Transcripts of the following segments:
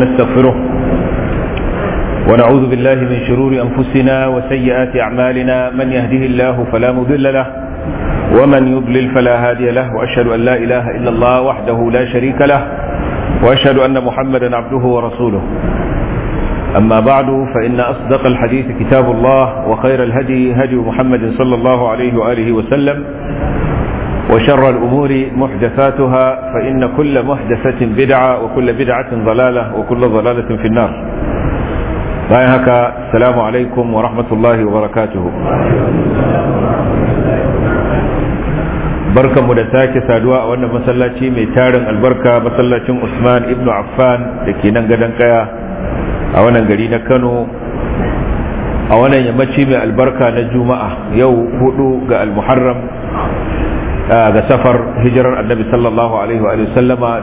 ونستغفره ونعوذ بالله من شرور أنفسنا وسيئات أعمالنا من يهده الله فلا مضل له ومن يضلل فلا هادي له وأشهد أن لا إله إلا الله وحده لا شريك له وأشهد أن محمدا عبده ورسوله أما بعد فإن أصدق الحديث كتاب الله وخير الهدي هدي محمد صلى الله عليه وآله وسلم وشر الأمور محدثاتها فإن كل محدثة بدعة وكل بدعة ضلالة وكل ضلالة في النار هكا السلام عليكم ورحمة الله وبركاته barkan mu da sake saduwa a wannan masallaci mai tarin albarka masallacin Usman ibn Affan da ke nan gadon kaya a wannan gari na Kano a wannan yammaci mai albarka na Juma'a yau hudu ga Al-Muharram ga safar hijirar Annabi sallallahu alaihi wa sallama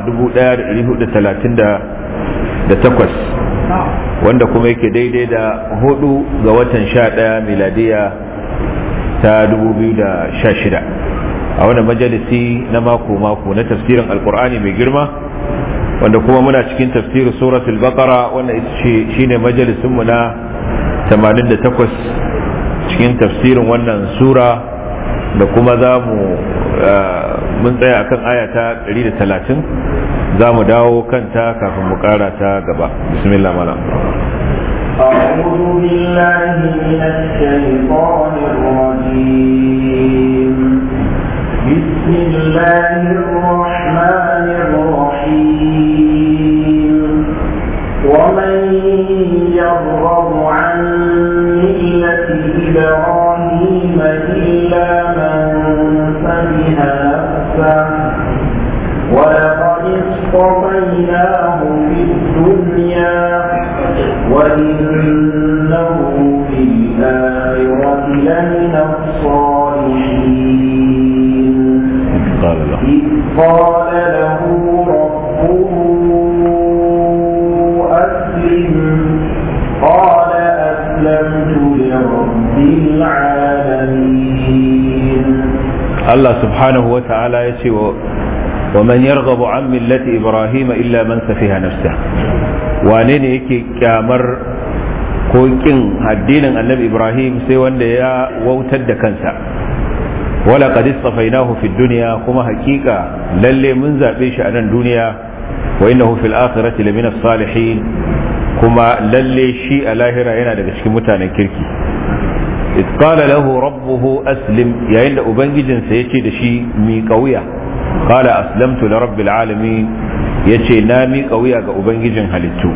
1438 wanda kuma yake daidai da hudu ga watan 11 miladiya ta 2016 a wani majalisi na mako-mako na tafsirin alkur'ani mai girma wanda kuma muna cikin tafsirin suratul baqara wanda shine majalisinmu na 88 cikin tafsirin wannan sura da kuma za mu mun tsaya akan aya ta 130 za mu dawo kanta kafin mu kara ta gaba bismillah malam أعوذ بالله من الشيطان الرجيم بسم الله الرحمن الرحيم ومن يرغب عن ملة إبراهيم إلا من سفه نفسه ولقد اصطفيناه في الدنيا وإنه في الآخرة لمن الصالحين قال له إذ قال له ربه أسلم قال أسلمت لرب العالمين الله سبحانه وتعالى يسي ومن يرغب عن ملة إبراهيم إلا من سفيها نفسه wane ne yake kyamar ko kin addinin annabi ibrahim sai wanda ya wautar da kansa wala qad istafainahu fid dunya kuma hakika lalle mun zabe shi a nan duniya wa innahu fil akhirati lamina salihin kuma lalle shi a lahira yana daga cikin mutanen kirki إذ قال له ربه أسلم يا إن أبنجد سيتي دشي مي قوية قال أسلمت لرب العالمين يتي نامي قوية أبنجد هلتو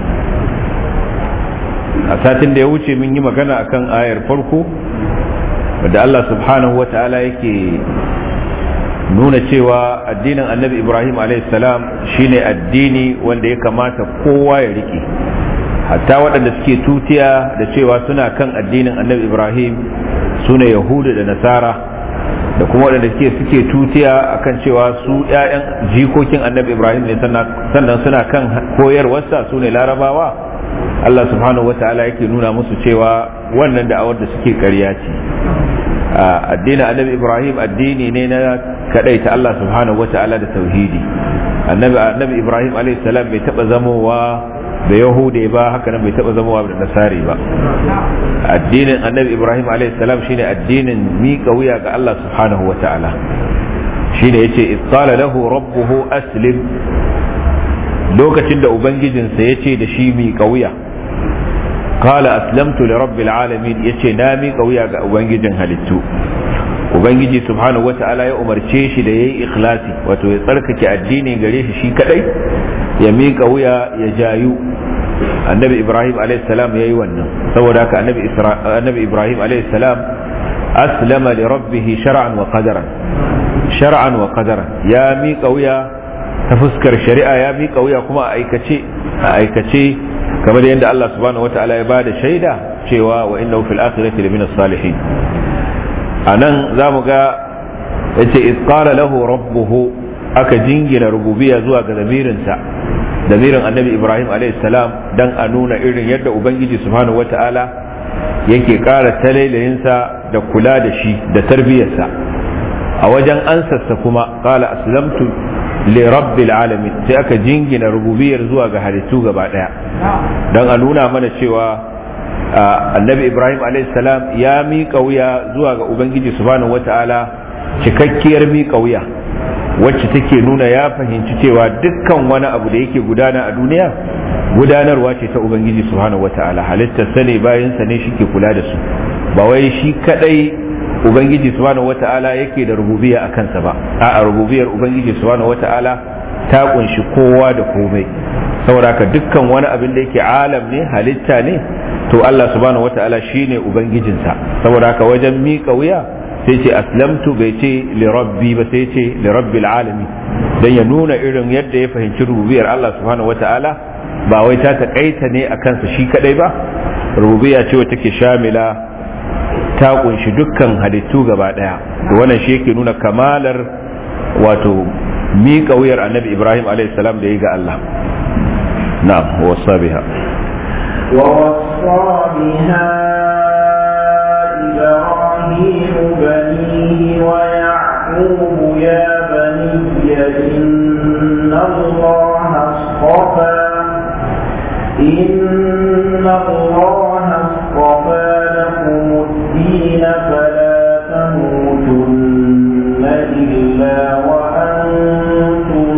أساتن da ya wuce mun yi magana akan ayar farko wadda Allah subhanahu wa ta'ala yake nuna cewa addinin annabi Ibrahim salam shine addini wanda ya kamata kowa ya rike hatta waɗanda suke tutiya da cewa suna kan addinin annabi ibrahim su ne yahudu da nasara da kuma waɗanda suke suke tutiya akan cewa su ‘ya'yan jikokin annabi ibrahim ne sannan suna kan koyarwarsa su ne larabawa allah subhanahu wa ta'ala yake nuna musu cewa wannan da'awar da suke ƙarya ce addinin annabi ibrahim addini ne na kaɗaita allah subhanahu wa ta'ala da tauhidi annabi ibrahim alayhi salam bai taɓa zamowa da yahude ba haka nan bai taba zama da nasari ba addinin annabi ibrahim salam shine addinin miƙa wuya ga allah subhanahu wa ta'ala shine yace qala lahu rabbuhu aslim lokacin da ubangijinsa yace da shi miƙa wuya qala aslamtu li rabbil alamin yace na miƙa wuya ga ubangijin halittu ubangiji subhanahu wa ta'ala ya umarce shi da yayi ikhlasi wato ya tsarkake addini gare shi shi kadai ya miƙa wuya ya jayu annabi ibrahim salam ya yi wannan saboda haka annabi ibrahim salam aslama li rabbih shar'an wa qadaran shar'an wa qadaran ya miƙa wuya ta fuskar shari'a ya miƙa wuya kuma a aikace a aikace kamar yadda Allah subhanahu wataala ya bada shaida cewa wa innahu fil akhirati lamina salihin anan zamu ga yace iz qala lahu rabbuhu aka jingina rububiyya zuwa ga zamirinsa zamirin annabi ibrahim salam dan a nuna irin yadda ubangiji subhanahu wata'ala yake ƙara talailayinsa da kula da shi da tarbiyyarsa a wajen ansarsa kuma qala aslamtu li rabbil alamin sai aka jingina rububiyar zuwa ga halittu gaba daya dan a nuna mana cewa annabi ibrahim salam ya miƙa wuya zuwa ga ubangiji subhanahu wata'ala cikakkiyar miƙa wuya wacce take nuna ya fahimci cewa dukkan wani abu da yake gudana a duniya gudanarwa ce ta ubangiji subhanahu wata'ala halittar sa ne bayan sa ne shike kula da su ba wai shi kadai ubangiji subhanahu wata'ala yake da rububiya a kansa ba a rububiyar ubangiji subhanahu wata'ala ta kunshi kowa da komai saboda ka dukkan wani abin da yake alam ne halitta ne to Allah subhanahu wata'ala shine ubangijinsa saboda haka wajen miƙa wuya sai ce aslamtu bai ce li rabbi ba sai ce li rabbil alamin dan ya nuna irin yadda ya fahimci rububiyar Allah subhanahu wata'ala ba wai ta takaita ne a kansa shi kadai ba rububiya ce wacce take shamila ta kunshi dukkan halittu gaba daya to wannan shi yake nuna kamalar wato miƙa wuyar annabi ibrahim salam da ya ga allah na'am wasa biha ووصى بها إبراهيم بنيه ويعقوب يا بني إن الله اصطفى إن الله اصطفى لكم الدين فلا تموتن إلا وأنتم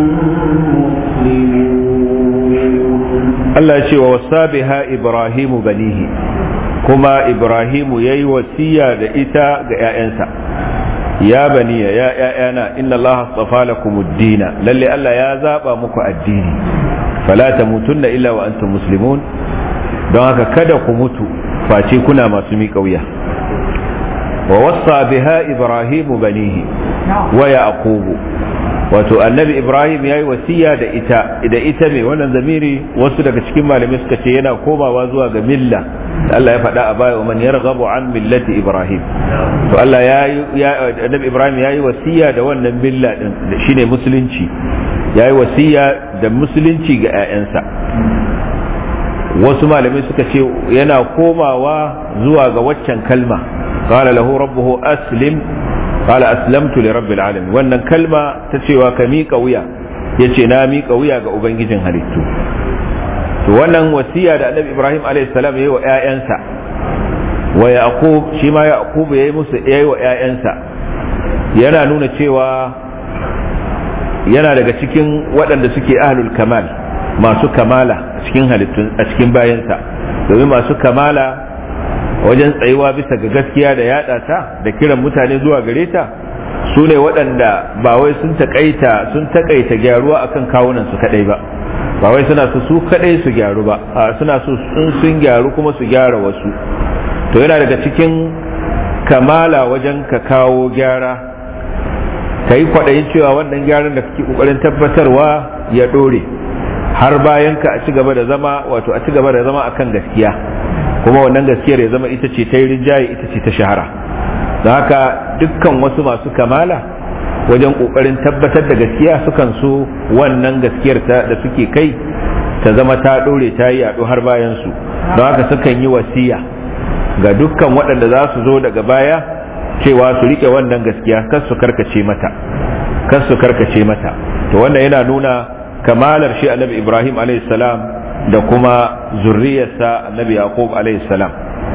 مسلمون Allah ce wa wasa biha Ibrahimu banihi kuma Ibrahimu ya yi wasiya da ita ga ‘ya'yansa ya baniya ya ‘ya'yana inna Allah astafa lakum ad-dina lalle Allah ya zaba muku addini fala tamutunna illa wa antum muslimun don haka kada ku mutu face kuna masu miƙa wuya wa wasa biha Ibrahimu banihi wa yaqubu wato annabi ibrahim ya yi wasiya da ita da ita mai wannan zamiri wasu daga cikin malamai suka ce yana komawa zuwa ga milla da Allah ya faɗa a baya man yarghabu an millati ibrahim to Allah ya yi annabi ibrahim ya yi wasiya da wannan milla din shine musulunci ya yi wasiya da musulunci ga 'ya'yansa wasu malamai suka ce yana komawa zuwa ga waccan kalma qala lahu rabbuhu aslim qala aslamtu li rabbil alamin wannan kalma ta cewa ka miƙa wuya yace na miƙa wuya ga ubangijin halittu to wannan wasiya da annabi ibrahim alayhi salam yayi wa ƴaƴansa wa yaqub shi ma yaqub yayi musu yayi wa ƴaƴansa yana nuna cewa yana daga cikin waɗanda suke ahlul kamal masu kamala a cikin halittun a cikin bayansa domin masu kamala wajen tsayuwa bisa ga gaskiya da yada ta da kiran mutane zuwa gare ta su ne waɗanda ba wai sun taƙaita sun taƙaita gyaruwa akan kawunan su kadai ba ba wai suna su su kadai su gyaru ba a suna so in sun gyaru kuma su gyara wasu to yana daga cikin kamala wajen ka kawo gyara ka yi kwaɗayin cewa wannan gyaran da kake ƙoƙarin tabbatarwa ya ɗore har bayan ka a ci gaba da zama wato a ci gaba da zama akan gaskiya kuma wannan gaskiyar ya zama ita ce ta yi rinjaye ita ce ta shahara da haka dukkan wasu masu kamala wajen kokarin tabbatar da gaskiya sukan so wannan gaskiyar da suke kai ta zama ta dore ta yi yaɗo har bayan su don haka sukan yi wasiya ga dukkan waɗanda za su zo daga baya cewa su rike wannan gaskiya kar su karkace mata kar su karkace mata to wannan yana nuna kamalar shi annabi ibrahim alayhi salam da kuma zurriyarsa annabi yaqub alayhi salam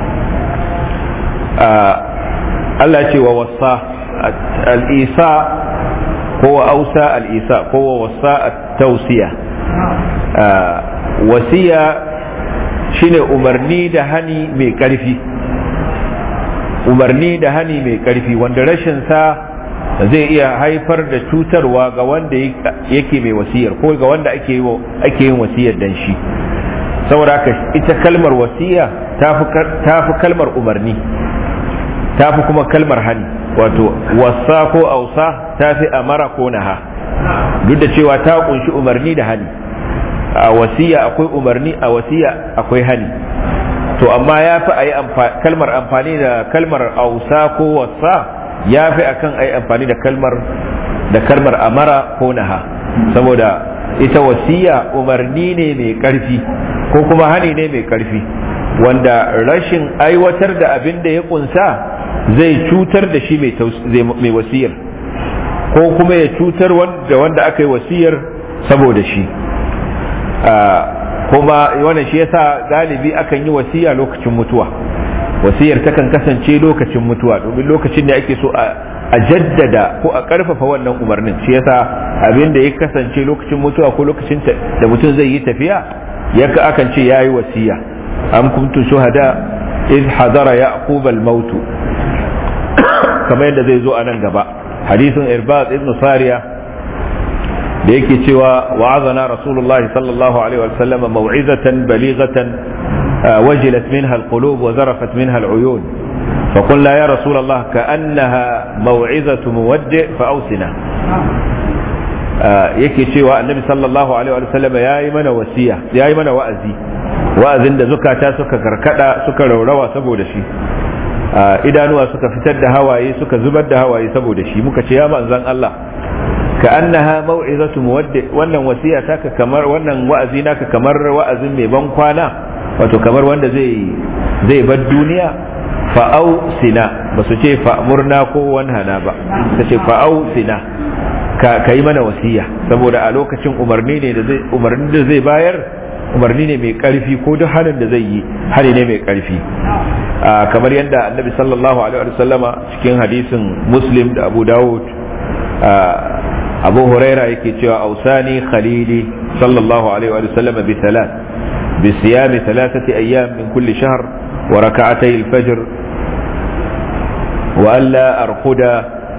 Allah ce wa wasa al-isa ko wa ausa al-isa ko wa wasa at-tawsiya wasiya shine umarni da hani mai karfi umarni da hani mai karfi wanda rashin sa zai iya haifar da cutarwa ga wanda yake mai wasiyar ko ga wanda ake yin wasiyar dan shi saboda haka ita kalmar wasiya ta fi kalmar umarni ta fi kuma kalmar hani wato wasa ko ausa ta fi amara ko naha duk da cewa ta kunshi umarni da hani a wasiya akwai umarni a wasiya akwai hani to amma ya fi a yi kalmar amfani da kalmar ausa ko wasa ya fi akan a yi amfani da kalmar da kalmar amara ko naha saboda ita wasiya umarni ne mai karfi ko kuma hani ne mai karfi wanda rashin aiwatar da abin da ya kunsa zai cutar da shi mai wasiyar ko kuma ya cutar wanda wanda aka yi wasiyar saboda shi kuma wannan shi yasa galibi akan yi wasiya lokacin mutuwa wasiyar takan kasance lokacin mutuwa domin lokacin da ake so a jaddada ko a karfafa wannan umarnin shi yasa abin da ya kasance lokacin mutuwa ko lokacin da mutum zai yi tafiya yaka akan ce yayi wasiya am kuntum shuhada iz hadara yaqub al-maut kamar yadda zai zo a nan gaba hadisin irbad ibn sariya da yake cewa wa'azana rasulullahi sallallahu alaihi wa sallam mau'izatan balighatan wajilat minha al-qulub wa zarafat minha al-uyun فقلنا يا رسول الله كأنها موعظة مودع فأوسنا yake cewa annabi sallallahu alaihi wa sallam ya yi mana wasiya ya yi mana wa'azi wa'azin da zukata suka karkada suka raurawa saboda shi idanuwa suka fitar da hawaye suka zubar da hawaye saboda shi muka ce ya manzan Allah ka annaha mau'izatu muwaddi wannan wasiya taka kamar wannan wa'azi naka kamar wa'azin mai ban kwana wato kamar wanda zai zai bar duniya fa'au sina ba su ce fa'murna ko wanhana ba ta ce fa'au sina ka yi mana wasiya saboda a lokacin umarni ne da zai umarni da zai bayar umarni ne mai karfi ko duk halin da zai yi hali ne mai karfi kamar yadda annabi sallallahu alaihi wasallama cikin hadisin muslim da abu dawud abu huraira yake cewa ausani khalili sallallahu alaihi wasallama bi thalath bi siyami thalathati ayyam min kulli shahr wa rak'atay al-fajr wa alla arquda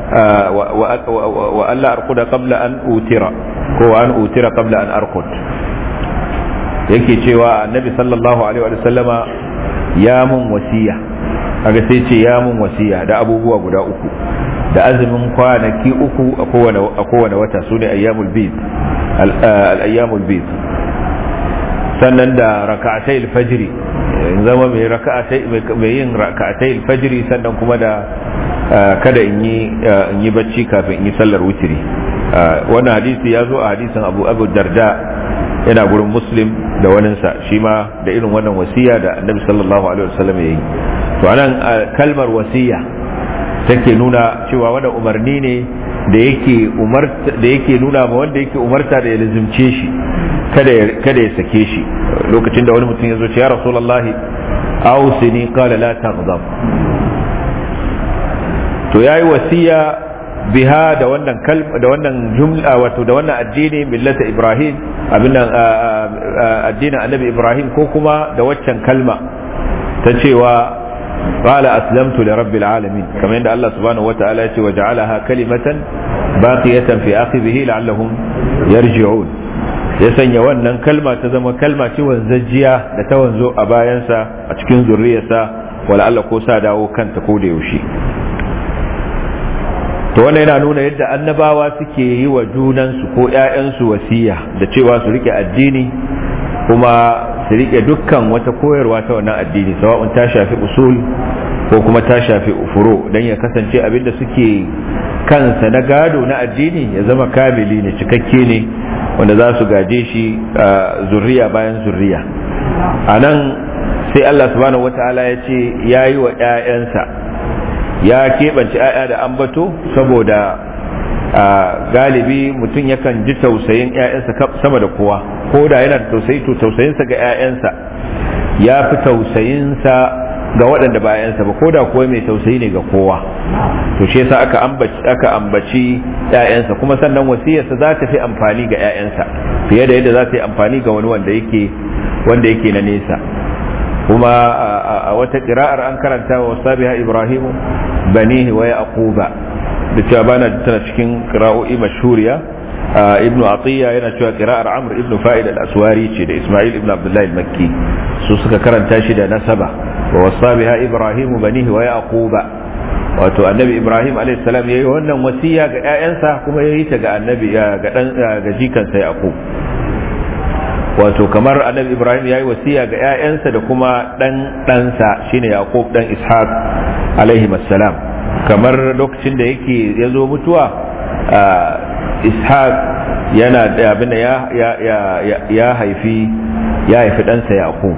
wa alla arquda qabla an utira ko an utira qabla an arqud yake cewa annabi sallallahu alaihi wa sallama ya mun wasiya kaga sai ce ya mun wasiya da abubuwa guda uku da azumin kwanaki uku a kowane a kowane wata sune ayyamul bid al ayyamul bid sannan da raka'atai al-fajr zama mai raka'atai mai yin raka'atai al-fajr sannan kuma da kada in yi in yi bacci kafin in yi sallar witri wannan hadisi ya zo a hadisin Abu Abu Darda yana gurin muslim da waninsa shi ma da irin wannan wasiya da annabi sallallahu alaihi wasallam ya yi to anan kalmar wasiya take nuna cewa wanda umarni ne da yake umarta da yake nuna ma wanda yake umarta da ya lazimce shi kada ya kada ya sake shi lokacin da wani mutum ya zo ce ya rasulullahi ausini qala la taghdab to yayi wasiya biha da wannan kalma da wannan jumla wato da wannan addini millata ibrahim abin nan addinin annabi ibrahim ko kuma da waccan kalma ta cewa قال أسلمت لرب العالمين كما عند الله سبحانه وتعالى وجعلها كلمة باقية في آخره لعلهم يرجعون ya sanya wannan kalma ta zama kalma ce wanzajjiya da ta wanzo a bayansa a cikin zurriyarsa wala Allah ko sa dawo kanta ko da yaushe to wannan yana nuna yadda annabawa suke yi wa junansu ko ‘ya'yansu wasiya da cewa su rike addini kuma su rike dukkan wata koyarwa ta wannan addini sawa'un ta shafi usul ko kuma ta shafi furo don ya kasance abin da suke kansa na gado na addini ya zama kamili ne cikakke ne wanda za su gaje shi zurriya bayan zurriya a nan sai Allah subhanahu wata'ala ya ce ya yi wa ‘ya'yansa ya keɓance ‘ya'ya da ambato saboda galibi mutum yakan ji tausayin ‘ya'yansa sama da kowa ko da yana da tausayi to tausayinsa ga ‘ya'yansa ya fi tausayinsa ga waɗanda ba ‘ya'yansa ba ko da kuwa mai tausayi ne ga kowa to shi yasa aka ambaci aka ambaci ‘ya'yansa kuma sannan wasiyarsa za ta fi amfani ga ‘ya'yansa fiye da yadda za ta yi amfani ga wani wanda yake wanda yake na nesa kuma a wata ƙira'ar an karanta wa sabiha ibrahimu banihi wa yaquba da cewa bana tana cikin qira'o'i mashhuriya ibnu atiya yana cewa qira'ar amr ibnu fa'id al-aswari ce da isma'il ibnu abdullah al-makki su suka karanta shi da nasaba wa wasabiha ibrahimu banihi wa yaquba wato annabi ibrahim alayhi salam yayi wannan wasiya ga ƴaƴansa kuma yayi ta ga annabi ga dan ga jikansa yaqub wato kamar annabi ibrahim yayi wasiya ga ƴaƴansa da kuma dan ɗansa shine yaqub dan ishaq alaihi salam kamar lokacin da yake ya zo mutuwa ishaq yana da abin ya ya haifi ya haifi ɗansa yaqub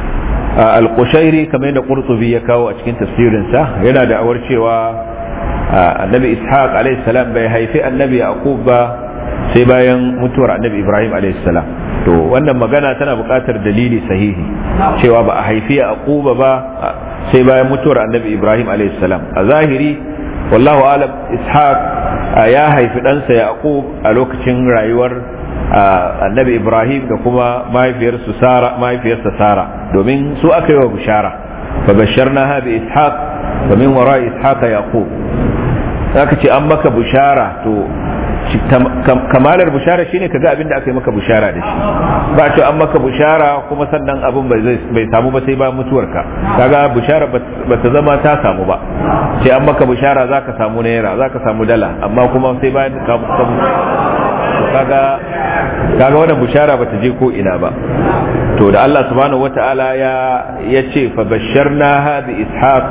al-qushairi kamar yadda qurtubi ya kawo a cikin tafsirinsa yana da awar cewa annabi ishaq alaihi salam bai haifi annabi yaqub ba sai bayan mutuwar annabi ibrahim alaihi salam to wannan magana tana buƙatar dalili sahihi cewa ba a haifi yaquba ba sai bayan mutuwar annabi ibrahim alaihi salam a zahiri wallahu alam ishaq ya haifi ɗansa yaqub a lokacin rayuwar annabi ibrahim da kuma mahaifiyarsa sara mahaifiyarsa sara domin su aka yi wa bishara fa basharnaha bi ishaq wa min wara ishaq yaqub aka ce an maka bishara to kamalar bushara shine kaga abin da aka yi maka bushara da shi ba ce an maka bushara kuma sannan abin bai samu ba sai ba mutuwarka kaga bushara ba ta zama ta samu ba sai an maka bushara za ka samu naira za ka samu dala amma kuma sai bayan ka samu kaga kaga wannan bushara ba ta je ko ina ba to da Allah subhanahu wata'ala ya ya ce fa basharna bi ishaq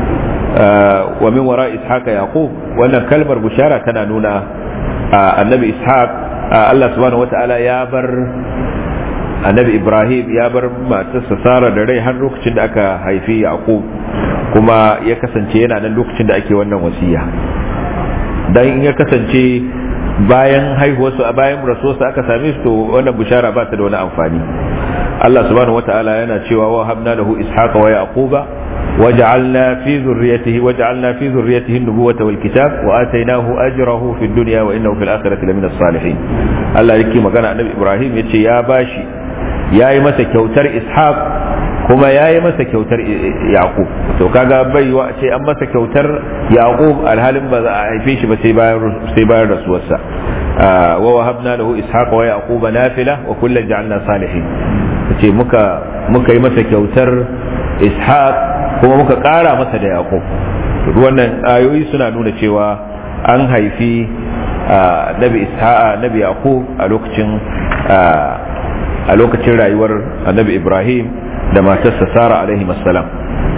wa min wara ishaq yaqub wannan kalmar bushara tana nuna annabi ishaq Allah subhanahu wata'ala ya bar annabi ibrahim ya bar matarsa sara da rai har lokacin da aka haifi yaqub kuma ya kasance yana nan lokacin da ake wannan wasiya dan in ya kasance bayan haihuwarsu a bayan rasuwarsu aka same su to wannan bishara ba ta da wani amfani Allah subhanahu wata'ala yana cewa wa habna lahu ishaqa wa yaquba وجعلنا في ذريته وجعلنا في ذريته النبوة والكتاب وآتيناه أجره في الدنيا وإنه في الآخرة لمن الصالحين الله يكي مكان النبي إبراهيم يتشي يا باشي يا يمس كوتر إسحاق kuma ya yi masa kyautar yaqub to kaga bai wa ce an masa kyautar yaqub alhalin ba za a haife shi ba sai bayan sai bayan rasuwarsa wa wahabna lahu ishaqa wa yaquba nafila wa kullan ja'alna salihin ce muka muka yi masa kyautar ishaq kuma muka ƙara masa da yaƙub duk wannan ayoyi suna nuna cewa an haifi nabi isha'a nabi yaqub a lokacin a lokacin rayuwar annabi ibrahim da matarsa sara alaihi salam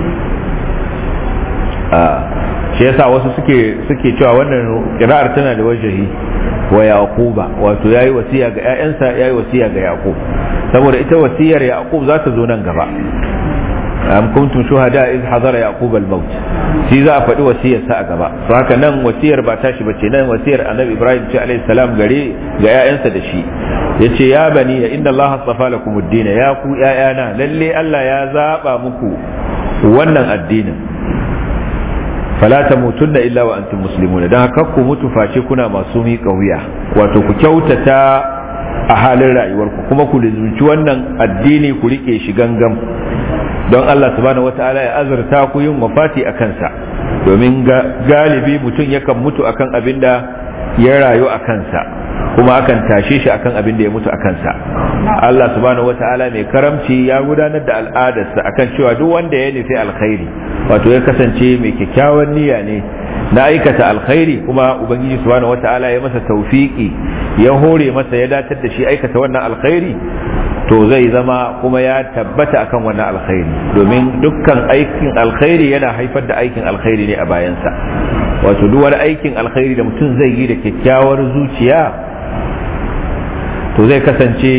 shi yasa wasu suke suke cewa wannan kira'ar tana da wajahi wa yaquba wato yayi wasiya ga ƴaƴansa yayi wasiya ga yaqub saboda ita wasiyar yaqub za ta zo nan gaba am kuntum shuhada iz hadara yaqub al maut shi za a faɗi wasiyar sa a gaba to haka nan wasiyar ba tashi bace nan wasiyar annabi ibrahim ce alaihi salam gare ga ƴaƴansa da shi yace ya bani ya inna allaha astafa lakum ad-din ya ku ƴaƴana lalle Allah ya zaba muku wannan addinin fala tamutunna illa wa antum muslimuna dan haka ku mutu face kuna masu miƙa wuya wato ku kyautata a halin rayuwarku kuma ku lizunci wannan addini ku rike shi gangam don Allah subhanahu wata'ala ya azurta ku yin wafati a kansa domin galibi mutum yakan mutu akan abin da ya rayu a kansa kuma akan tashe shi akan abin da ya mutu a kansa Allah subhanahu wata'ala mai karamci ya gudanar da al'adarsa akan cewa duk wanda ya nufi alkhairi wato ya kasance mai kyakkyawan niyya ne na aikata alkhairi kuma ubangiji subhanahu wata'ala ya masa taufiki ya hore masa ya datar da shi aikata wannan alkhairi to zai zama kuma ya tabbata akan wannan alkhairi domin dukkan aikin alkhairi yana haifar da aikin alkhairi ne a bayansa wato duk wani aikin alkhairi da mutum zai yi da kyakkyawar zuciya to zai kasance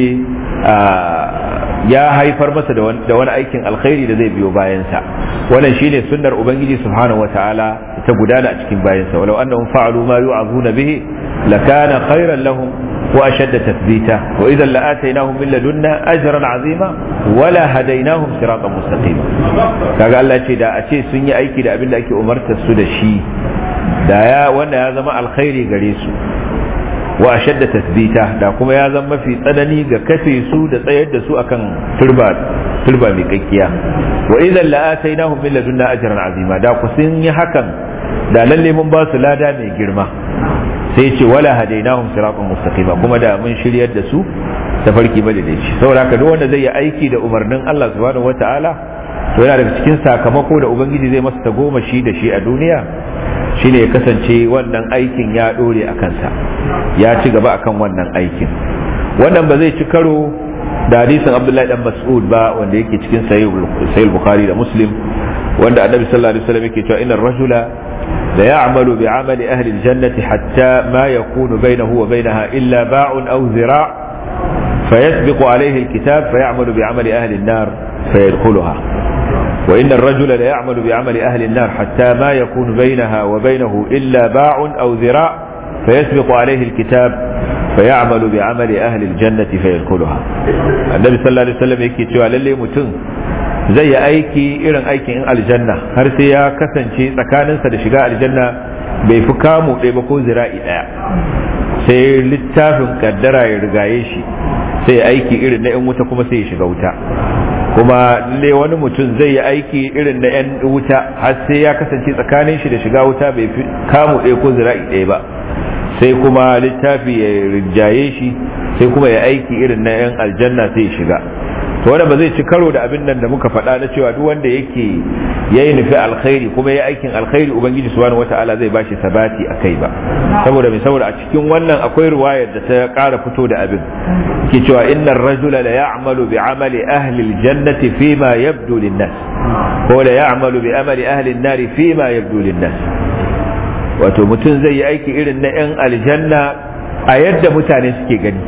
ya haifar masa da wani aikin alkhairi da zai biyo bayansa wannan shine sunnar ubangiji subhanahu wataala ta gudana a cikin bayansa walau annahum fa'alu ma yu'azuna bihi lakana khairan lahum وأشد تثبيتا وإذا لآتيناهم من لدنا أجرا عظيما ولا هديناهم صراطا مستقيما kaga Allah ce da a ce sun yi aiki da abin da ake umartar su da shi da ya wanda ya zama alkhairi gare su wa ashadda tasbita da kuma ya zama mafi tsanani ga kafe su da tsayar da su akan turba turba mai kakkiya wa idan la'atainahum min ladunna ajran azima da ku sun yi hakan da lalle mun ba su lada mai girma sai ce wala hadainahum siratan mustaqima kuma da mun shiryar da su tafarki madaidaici saboda haka duk wanda zai yi aiki da umarnin Allah subhanahu wataala to yana daga cikin sakamako da ubangiji zai masa ta goma shi da shi a duniya shine ya kasance wannan aikin ya dore a kansa ya ci gaba akan wannan aikin wannan ba zai ci karo da hadisin Abdullahi dan Mas'ud ba wanda yake cikin sahih Bukhari da Muslim wanda Annabi sallallahu alaihi wasallam yake cewa innar rajula لا يعمل بعمل أهل الجنة حتى ما يكون بينه وبينها إلا باع أو ذراع فيسبق عليه الكتاب فيعمل بعمل أهل النار فيدخلها wa inna ar-rajula la ya'malu bi 'amali ahli an-nar hatta ma yakunu bainaha wa bainahu illa ba'un aw zira' fayasbiqu alayhi al-kitab فيعمل بعمل أهل الجنة فيدخلها النبي صلى الله عليه وسلم yake cewa lalle mutum zai yi aiki irin aikin in aljanna har sai ya kasance tsakaninsa da shiga aljanna bai fi kamu ɗaya ba ko zira'i ɗaya sai littafin kaddara ya rigaye shi sai ya aiki irin na 'yan wuta kuma sai ya shiga wuta kuma lalle wani mutum zai yi aiki irin na 'yan wuta har sai ya kasance tsakanin shi da shiga wuta bai fi kamu ɗaya ko zira'i ɗaya ba sai kuma littafi ya rinjaye shi sai kuma ya aiki irin na 'yan aljanna sai ya shiga to wanda ba zai ci karo da abin nan da muka faɗa na cewa duk wanda yake ya yi nufi alkhairi kuma ya aikin alkhairi ubangiji subhanahu wata'ala zai bashi sabati a kai ba saboda mai saboda a cikin wannan akwai ruwayar da ta ƙara fito da abin ke cewa innar rajula la ya'malu bi amali ahli aljannati fima yabdu lin-nas ko la ya'malu bi amali ahli an-nari fima yabdu lin-nas wato mutum zai yi aiki irin na 'yan aljanna a yadda mutane suke gani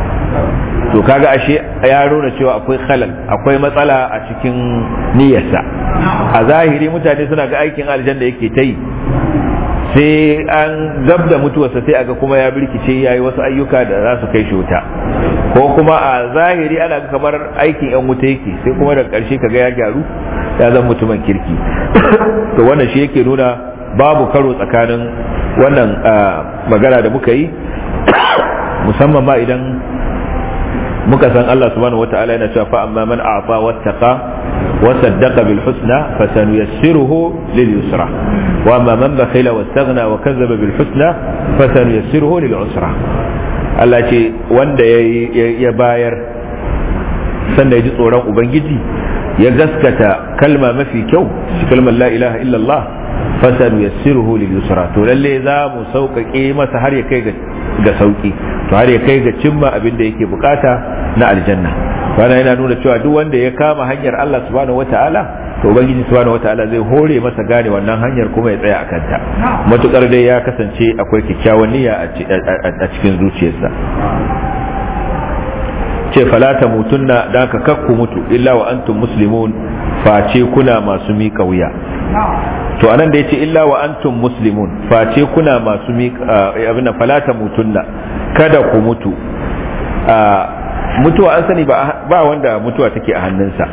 to kaga ashe ya nuna cewa akwai khalal akwai matsala a cikin niyyarsa a zahiri mutane suna ga aikin aljanna yake ta yi sai an gab da mutuwarsa sai aga kuma ya birkice ya yi wasu ayyuka da za su kai shi wuta ko kuma a zahiri ana ga kamar aikin yan wuta yake sai kuma da ƙarshe kaga ya gyaru ya zama mutumin kirki to wannan shi yake nuna babu karo tsakanin wannan magana da muka yi musamman ma idan muka san Allah subhanahu wata'ala yana cewa fa amma man a'ta wattaqa wa saddaqa bil husna fa sanuyassiruhu lil yusra wa amma man bakhila wastaghna wa kazzaba bil husna fa sanuyassiruhu lil usra Allah ce wanda ya bayar sannan ya ji tsoron ubangiji ya gaskata kalma mafi kyau shi kalmar la ilaha illallah fasanu yassiruhu lil yusra to lalle za mu sauƙaƙe masa har ya kai ga sauƙi to har ya kai ga cimma abin da yake bukata na aljanna wannan yana nuna cewa duk wanda ya kama hanyar Allah subhanahu wataala to ubangiji subhanahu wataala zai hore masa gane wannan hanyar kuma ya tsaya akan ta matukar dai ya kasance akwai kyakkyawan niyya a cikin zuciyarsa ce falata mutunna da ka kakku mutu illa wa antum muslimun face kuna masu miƙa wuya to anan da yace illa wa antum muslimun face kuna masu miƙa abin falata mutunna kada ku mutu mutuwa an sani ba wanda mutuwa take a hannunsa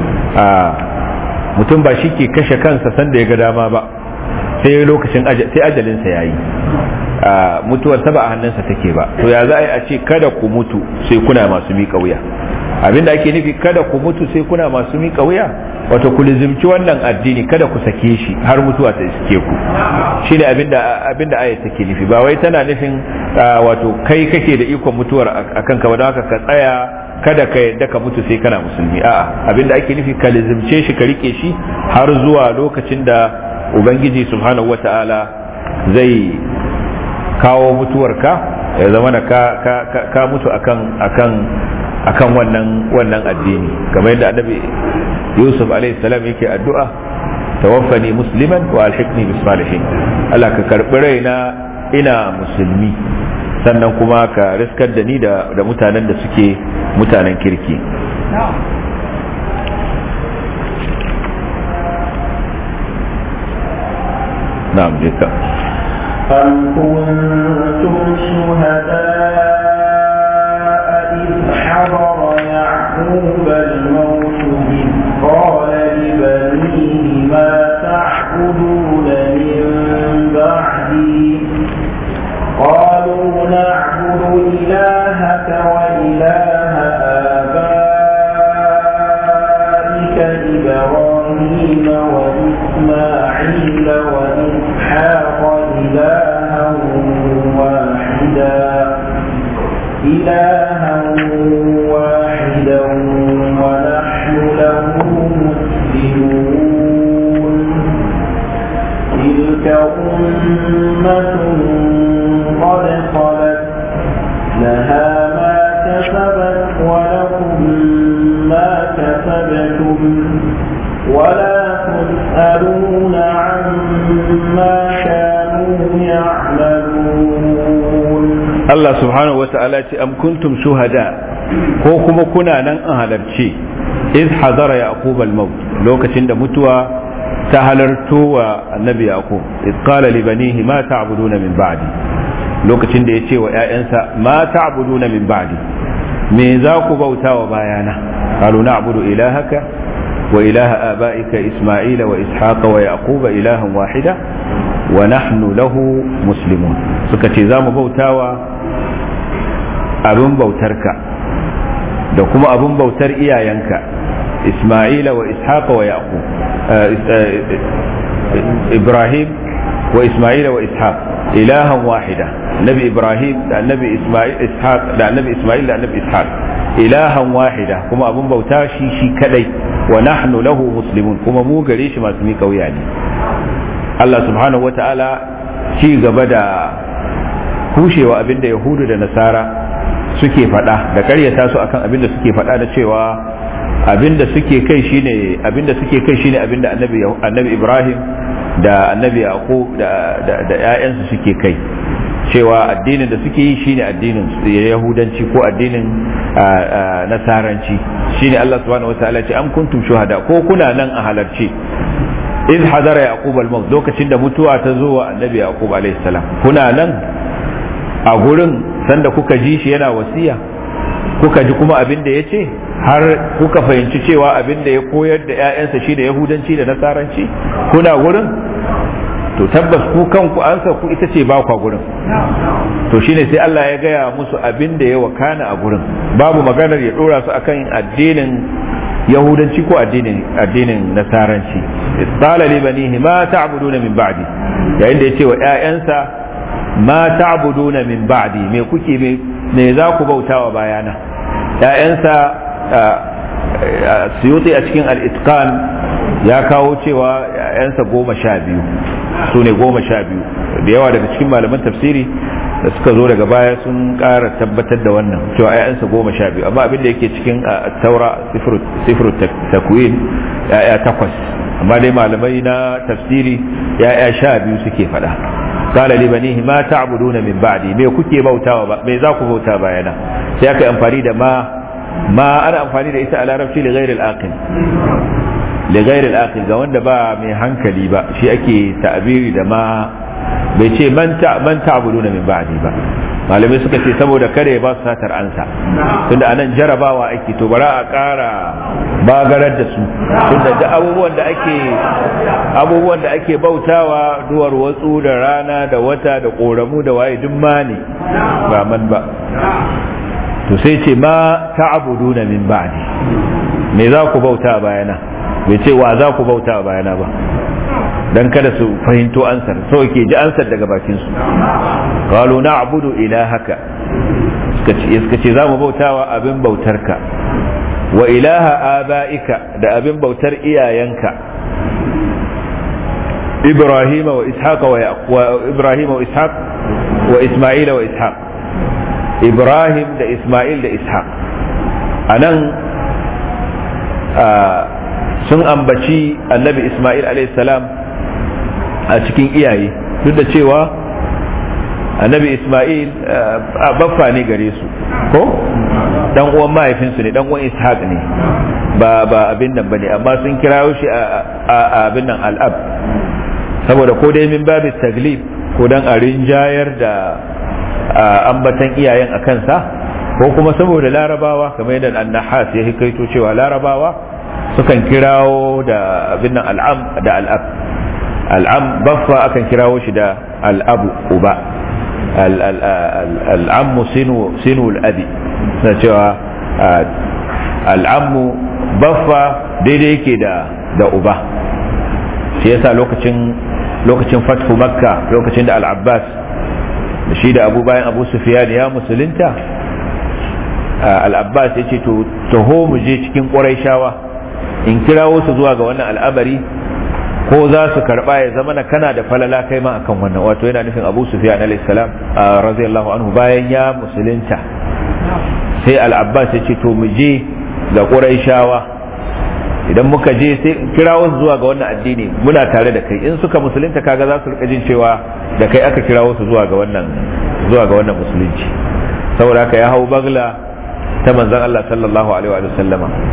mutum ba shi ke kashe kansa sanda ya ga dama ba sai lokacin sai ajalinsa ya yi mutuwarsa ba a hannunsa take ba to ya za a yi a ce kada ku mutu sai kuna masu miƙa wuya abinda ake nufi kada ku mutu sai kuna masu miƙa wuya wato ku lizimci wannan addini kada ku sake shi har mutuwa ta iske ku shine abinda abinda ayat take nufi ba wai tana nufin wato kai kake da ikon mutuwar akan ka don haka ka tsaya kada ka yadda ka mutu sai kana musulmi a'a abinda ake nufi ka lizimce shi ka rike shi har zuwa lokacin da ubangiji subhanahu wata'ala zai kawo mutuwarka ya zama na ka, ka, ka, ka mutu akan akan akan wannan wannan addini kamar yadda annabi yusuf alaihi salam yake addu'a tawaffani musliman wa alhiqni bis salihin Allah ka karbi raina ina musulmi sannan kuma ka riskar da ni da, da mutanen da suke mutanen kirki na'am jika أم كنتم شهداء إذ حضر يعقوب الموت إذ قال لبنيه ما تعبدون من بعدي قالوا نعبد إلهك وإله آبائك إبراهيم وإسماعيل وإسحاق إلها واحدا إلها واحدا ونحن له مسلمون تلك أمة قد خلت لها ما كسبت ولكم ما كسبتم ولا تسألون عما كانوا يعملون Allah subhanahu wa ta'ala ce am kuntum shuhada ko kuma kuna nan an halarci iz hadara yaqub al-maut lokacin da mutuwa ta halarto wa annabi yaqub iz qala li banihi ma ta'buduna min ba'di lokacin da yace wa ƴaƴansa ma ta'buduna min ba'di me za ku bauta wa bayana qalu na'budu ilahaka wa ilaha abaika isma'ila wa ishaqa wa yaquba ilahan wahida wa nahnu lahu muslimun suka ce za mu bautawa abin bautarka da kuma abin bautar iyayenka isma'ila wa ishaqa wa yaqub ibrahim wa isma'ila wa ishaq ilahan wahida nabi ibrahim da annabi isma'il ishaq da annabi isma'il da annabi ishaq ilahan wahida kuma abin bauta shi shi kadai wa nahnu lahu muslimun kuma mu gare shi masu miƙa wuya ne Allah subhanahu wata'ala ci gaba da kushewa abinda yahudu da nasara suke faɗa da karyata su akan abinda suke faɗa da cewa abinda suke kai shine abinda suke kai shine abinda annabi annabi Ibrahim da annabi Yaqub da da da ƴaƴansu suke kai cewa addinin da suke yi shine addinin yahudanci ko addinin nasaranci shine Allah subhanahu wataala ce am kuntum shuhada ko kuna nan a halarci iz hadara yaqub al-maut lokacin da mutuwa ta zo wa annabi yaqub alayhi salam kuna nan a gurin sanda kuka ji shi yana wasiya kuka ji kuma abin da ya ce har kuka fahimci cewa abin da ya koyar da 'ya'yansa shi da yahudanci da nasaranci kuna gurin to tabbas ku kanku ansa ku ita ce ba kwa gurin to shine sai Allah ya gaya musu abin da ya wakana a gurin babu maganar ya dora su akan addinin yahudanci ko addinin addinin nasaranci qala li banihi ma ta'buduna min ba'di yayin da yace wa ƴaƴansa ma ta'buduna min ba'di me kuke me me za ku bautawa bayana ƴaƴansa suyuti a cikin al-itqan ya kawo cewa ƴaƴansa goma sha biyu su ne goma sha biyu da yawa daga cikin malaman tafsiri da suka zo daga baya sun ƙara tabbatar da wannan cewa ‘ya'yansa goma sha biyu amma abin da yake cikin taura sifiru takwin ‘ya'ya takwas amma dai malamai na tafsiri ‘ya'ya sha biyu suke faɗa kala li banihi ma ta'buduna min ba'di me kuke bautawa ba me za ku bauta bayana sai aka amfani da ma ma ana amfani da ita a larabci li ghairi al-aqil li ghairi al-aqil ga wanda ba mai hankali ba shi ake ta'abiri da ma bai ce man ta'buduna min ba'di ba malamai suka ce saboda kare ba su satar ansa tunda anan jarabawa ake to bara a ƙara bagarar da su tunda da abubuwan da ake abubuwan da ake bautawa duwar watsu da rana da wata da ƙoramu da waye duk ma ne ba man ba to sai ce ma ta'buduna min ba'di me za ku bauta bayana bai ce wa za ku bauta bayana ba dan kada su fahimto ansar so ke ji ansar daga bakin su qalu na'budu ilahaka suka ce suka ce zamu bautawa abin bautarka wa ilaha abaika da abin bautar iyayenka ibrahim wa ishaq wa ibrahim wa ishaq wa isma'il wa ishaq ibrahim da isma'il da ishaq anan sun ambaci annabi isma'il alayhi salam a cikin iyaye duk da cewa annabi isma'il baffa ne gare su ko dan uwan mahaifinsu ne dan uwan ishaq ne ba ba abin nan bane amma sun kirawo shi a abin nan al'ab saboda ko dai min babu taglib ko dan a rinjayar da ambatan iyayen a kansa ko kuma saboda larabawa kamar yadda annahas ya hikaito cewa larabawa sukan kirawo da abin nan al'am da al'ab al'am baffa akan kirawo shi da al'abu uba al'ammu sinu al'abi na cewa al'ammu baffa daidai yake da da uba shi yasa lokacin lokacin fathu makka lokacin da al'abbas da shi da abu bayan abu sufiyan ya musulunta al'abbas ya ce to taho mu je cikin ƙwarai shawa in kirawo su zuwa ga wannan al'amari ko za su karba ya zama na kana da falala kai ma akan wannan wato yana nufin abu sufyan alayhi salam radiyallahu anhu bayan ya musulunta sai al-abbas ya ce to mu je ga quraishawa idan muka je sai kirawo su zuwa ga wannan addini muna tare da kai in suka musulunta kaga za su rika jin cewa da kai aka kirawo su zuwa ga wannan zuwa ga wannan musulunci saboda haka ya hau bagla ta manzon Allah sallallahu alaihi wa sallama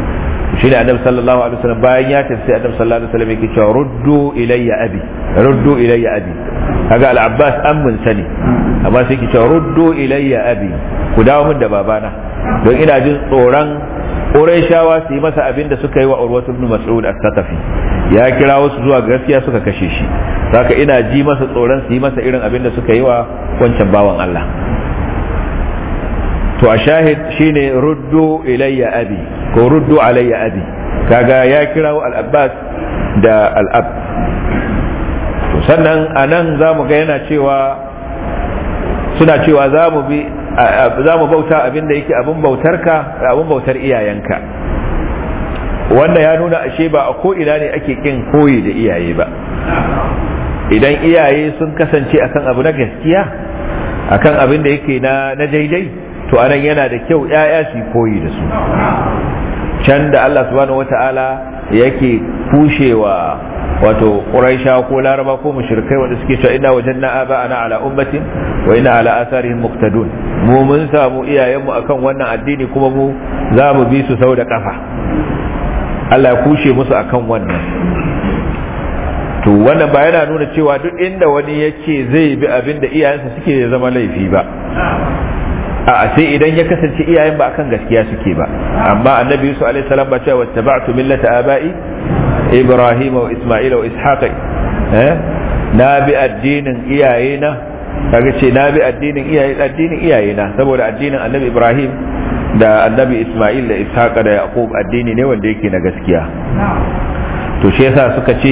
shi ne annabi sallallahu alaihi wasallam bayan ya tafi annabi sallallahu alaihi wasallam yake cewa ruddu ilayya abi ruddu ilayya abi kaga al-abbas ammin sani amma sai yake cewa ruddu ilayya abi ku dawo min da babana don ina jin tsoron Qurayshawa su yi masa abin da suka yi wa Urwatu ibn Mas'ud as-Saqafi ya kira wasu zuwa gaskiya suka kashe shi saka ina ji masa tsoron su yi masa irin abin da suka yi wa wancan bawan Allah to a shahid shine ruddu ilayya abi ko ruddu alayya abi kaga ya kirawo al-Abbas da al-Ab to sannan anan zamu ga yana cewa suna cewa za mu bi za mu bauta abin da yake abin bautarka da abin bautar iyayenka wanda ya nuna ashe ba a ko ina ne ake kin koyi da iyaye ba idan iyaye sun kasance akan abu na gaskiya akan abin da yake na na daidai to anan yana da kyau yaya su koyi da su can da Allah subhanahu wata'ala yake kushewa wato quraisha ko laraba ko mushrikai wanda suke cewa inna wajanna aba'ana ala ummatin wa inna ala atharihim muqtadun mu mun samu iyayenmu akan wannan addini kuma mu za mu bi su sau da kafa Allah ya kushe musu akan wannan to wannan ba yana nuna cewa duk inda wani yake zai bi abin da iyayensa suke ya zama laifi ba a sai idan ya kasance iyayen ba akan gaskiya suke ba amma annabi yusuf alaihi salam ba cewa wattaba'tu millata aba'i ibrahim wa isma'ila wa ishaq eh na bi addinin iyayena kaga ce na bi addinin iyaye addinin iyayena saboda addinin annabi ibrahim da annabi isma'il da ishaq da yaqub addini ne wanda yake na gaskiya to shi yasa suka ce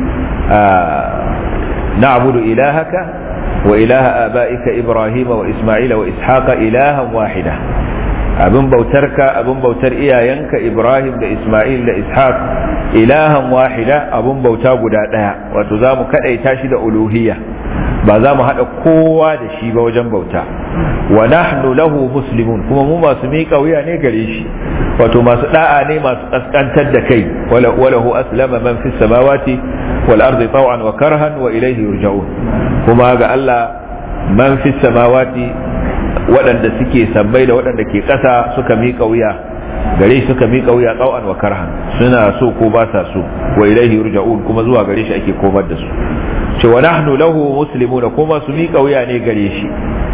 na'budu ilahaka wa ilaha aba'ika ibrahima wa isma'ila wa ishaqa ilahan wahida abin bautarka abin bautar iyayenka ibrahim da isma'il da ishaq ilahan wahida abin bauta guda daya wato za mu kadaita shi da uluhiyya ba za mu haɗa kowa da shi ba wajen bauta wa nahnu lahu muslimun kuma mu masu miƙa wuya ne gare shi wato masu da'a ne masu kaskantar da kai walahu aslama man fis samawati wal ardi taw'an wa karhan wa ilayhi yurja'un kuma ga Allah man fis samawati waɗanda suke sabbai da waɗanda ke ƙasa suka miƙa wuya gare shi suka miƙa wuya taw'an wa karhan suna so ko ba sa so wa ilayhi yurja'un kuma zuwa gare shi ake komar da su ce wa nahnu lahu muslimuna kuma su miƙa wuya ne gare shi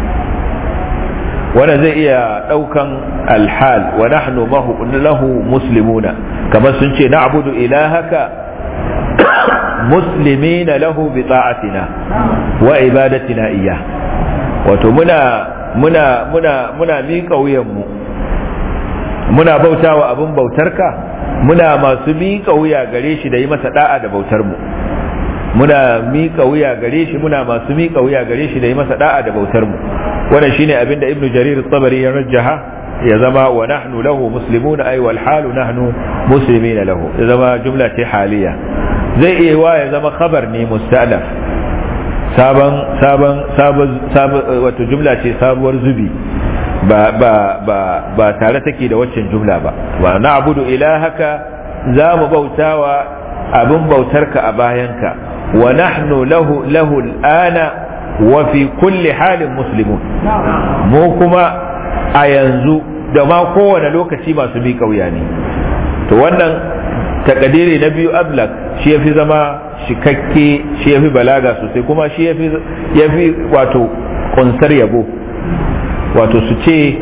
wanda zai iya ɗaukan alhal wa nahnu lahu muslimuna kamar sun ce na'budu ilahaka muslimina lahu bi ta'atina wa ibadatina iya wato muna muna muna muna miƙa wuyanmu muna bautawa abin bautarka muna masu miƙa wuya gare shi da yi masa da'a da bautar mu muna miƙa wuya gare shi muna masu miƙa wuya gare shi da yi masa da'a da bautar mu wannan shine abin da ibnu jarir tabari ya rajjaha ya zama wa nahnu lahu muslimuna ay wal halu nahnu muslimina lahu ya zama jumla ce haliya zai iya wa ya zama khabar ne musta'laf sabon sabon sabon wato jumla ce sabuwar zubi ba ba ba ba tare take da waccan jumla ba wa na'budu ilahaka za mu bautawa abin bautarka a bayanka wa nahnu lahu lahu al'ana wa fi kulli halin muslimun mu kuma a yanzu da ma kowane lokaci masu bi kauya ne to wannan takadiri na biyu ablak shi yafi zama shikakke shi yafi balaga sosai kuma shi yafi yafi wato kunsar yabo wato su ce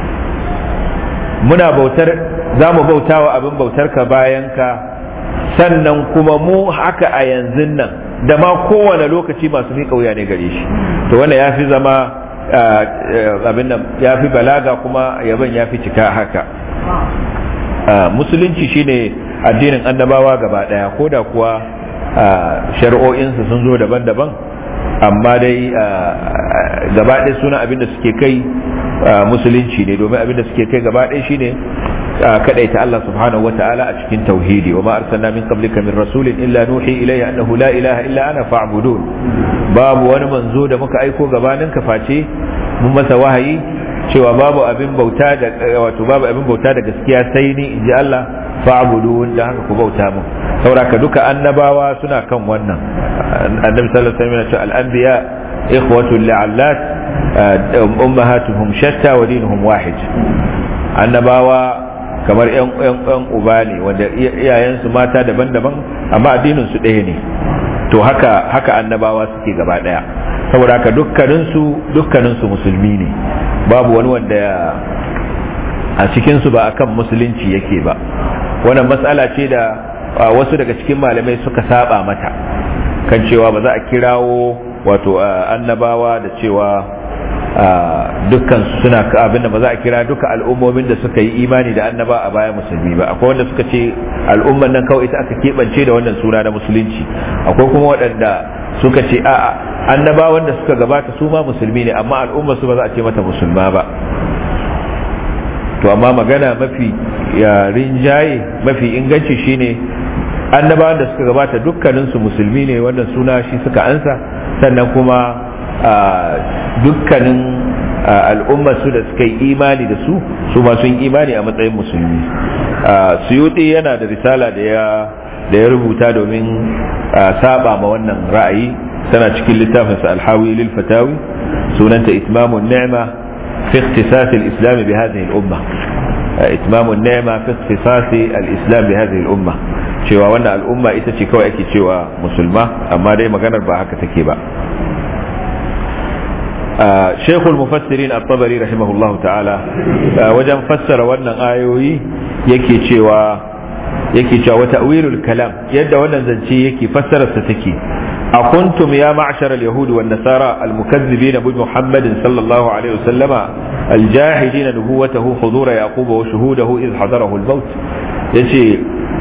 muna bautar za mu bautawa abin bautar ka bayan ka sannan kuma mu haka a yanzu nan da ma kowane lokaci masu miƙa wuya ne gare shi to wanda ya fi zama abin nan ya fi balaga kuma yaban ya fi cika haka musulunci shine addinin annabawa gaba daya ko da kuwa shari'o'insu sun zo daban-daban amma dai gaba ɗaya suna abin da suke kai musulunci ne domin abin da suke kai gaba ɗaya shine kadaita Allah subhanahu wa ta'ala a cikin tauhidi wa ma arsalna min qablika min rasulin illa nuhi ilayhi annahu la ilaha illa ana fa'budun babu wani manzo da muka aiko gabanin ka face mun masa wahayi cewa babu abin bauta da wato babu abin bauta da gaskiya sai ni inji Allah fa'budun da haka ku bauta mu sauraka duka annabawa suna kan wannan annabi sallallahu alaihi wasallam ya ce al-anbiya ikhwatu li'allat ummahatuhum shatta wa dinuhum wahid annabawa kamar yan yan uba ne wanda iyayensu mata daban-daban amma addinin su ɗaya ne to haka haka annabawa suke gaba ɗaya saboda haka dukkaninsu dukkaninsu musulmi ne babu wani wanda a cikinsu ba akan musulunci yake ba wannan matsala ce da wasu daga cikin malamai suka saba mata kan cewa ba za a kirawo wato annabawa da cewa dukkan suna abin da ba za a kira duka al'ummomin da suka yi imani da annaba a baya musulmi ba akwai wanda suka ce al'umman nan kawai ita aka keɓance da wannan suna na musulunci akwai kuma waɗanda suka ce a'a annabawan da suka gabata su ma musulmi ne amma al'ummar su ba za a ce mata musulma ba to amma magana mafi rinjaye mafi inganci shine annabawan da suka gabata dukkaninsu musulmi ne wannan suna shi suka ansa sannan kuma dukkanin al'ummar su da suka yi imani da su su ma sun imani a matsayin musulmi suyuti yana da risala da ya da ya rubuta domin saba ma wannan ra'ayi tana cikin littafinsa alhawi lil fatawi sunanta itmamun ni'ma fi ikhtisas al-islam bi hadhihi al-umma itmamun ni'ma fi ikhtisas al-islam bi hadhihi al-umma cewa wannan al'umma ita ce kawai ake cewa musulma amma dai maganar ba haka take ba شيخ المفسرين الطبري رحمه الله تعالى وجن فسر wannan ayoyi yake cewa yake cewa ta'wilul kalam yadda wannan zance yake fassarar sa take أكنتم يا معشر اليهود والنصارى المكذبين بمحمد صلى الله عليه وسلم الجاحدين نبوته حضور يعقوب وشهوده إذ حضره الموت يجي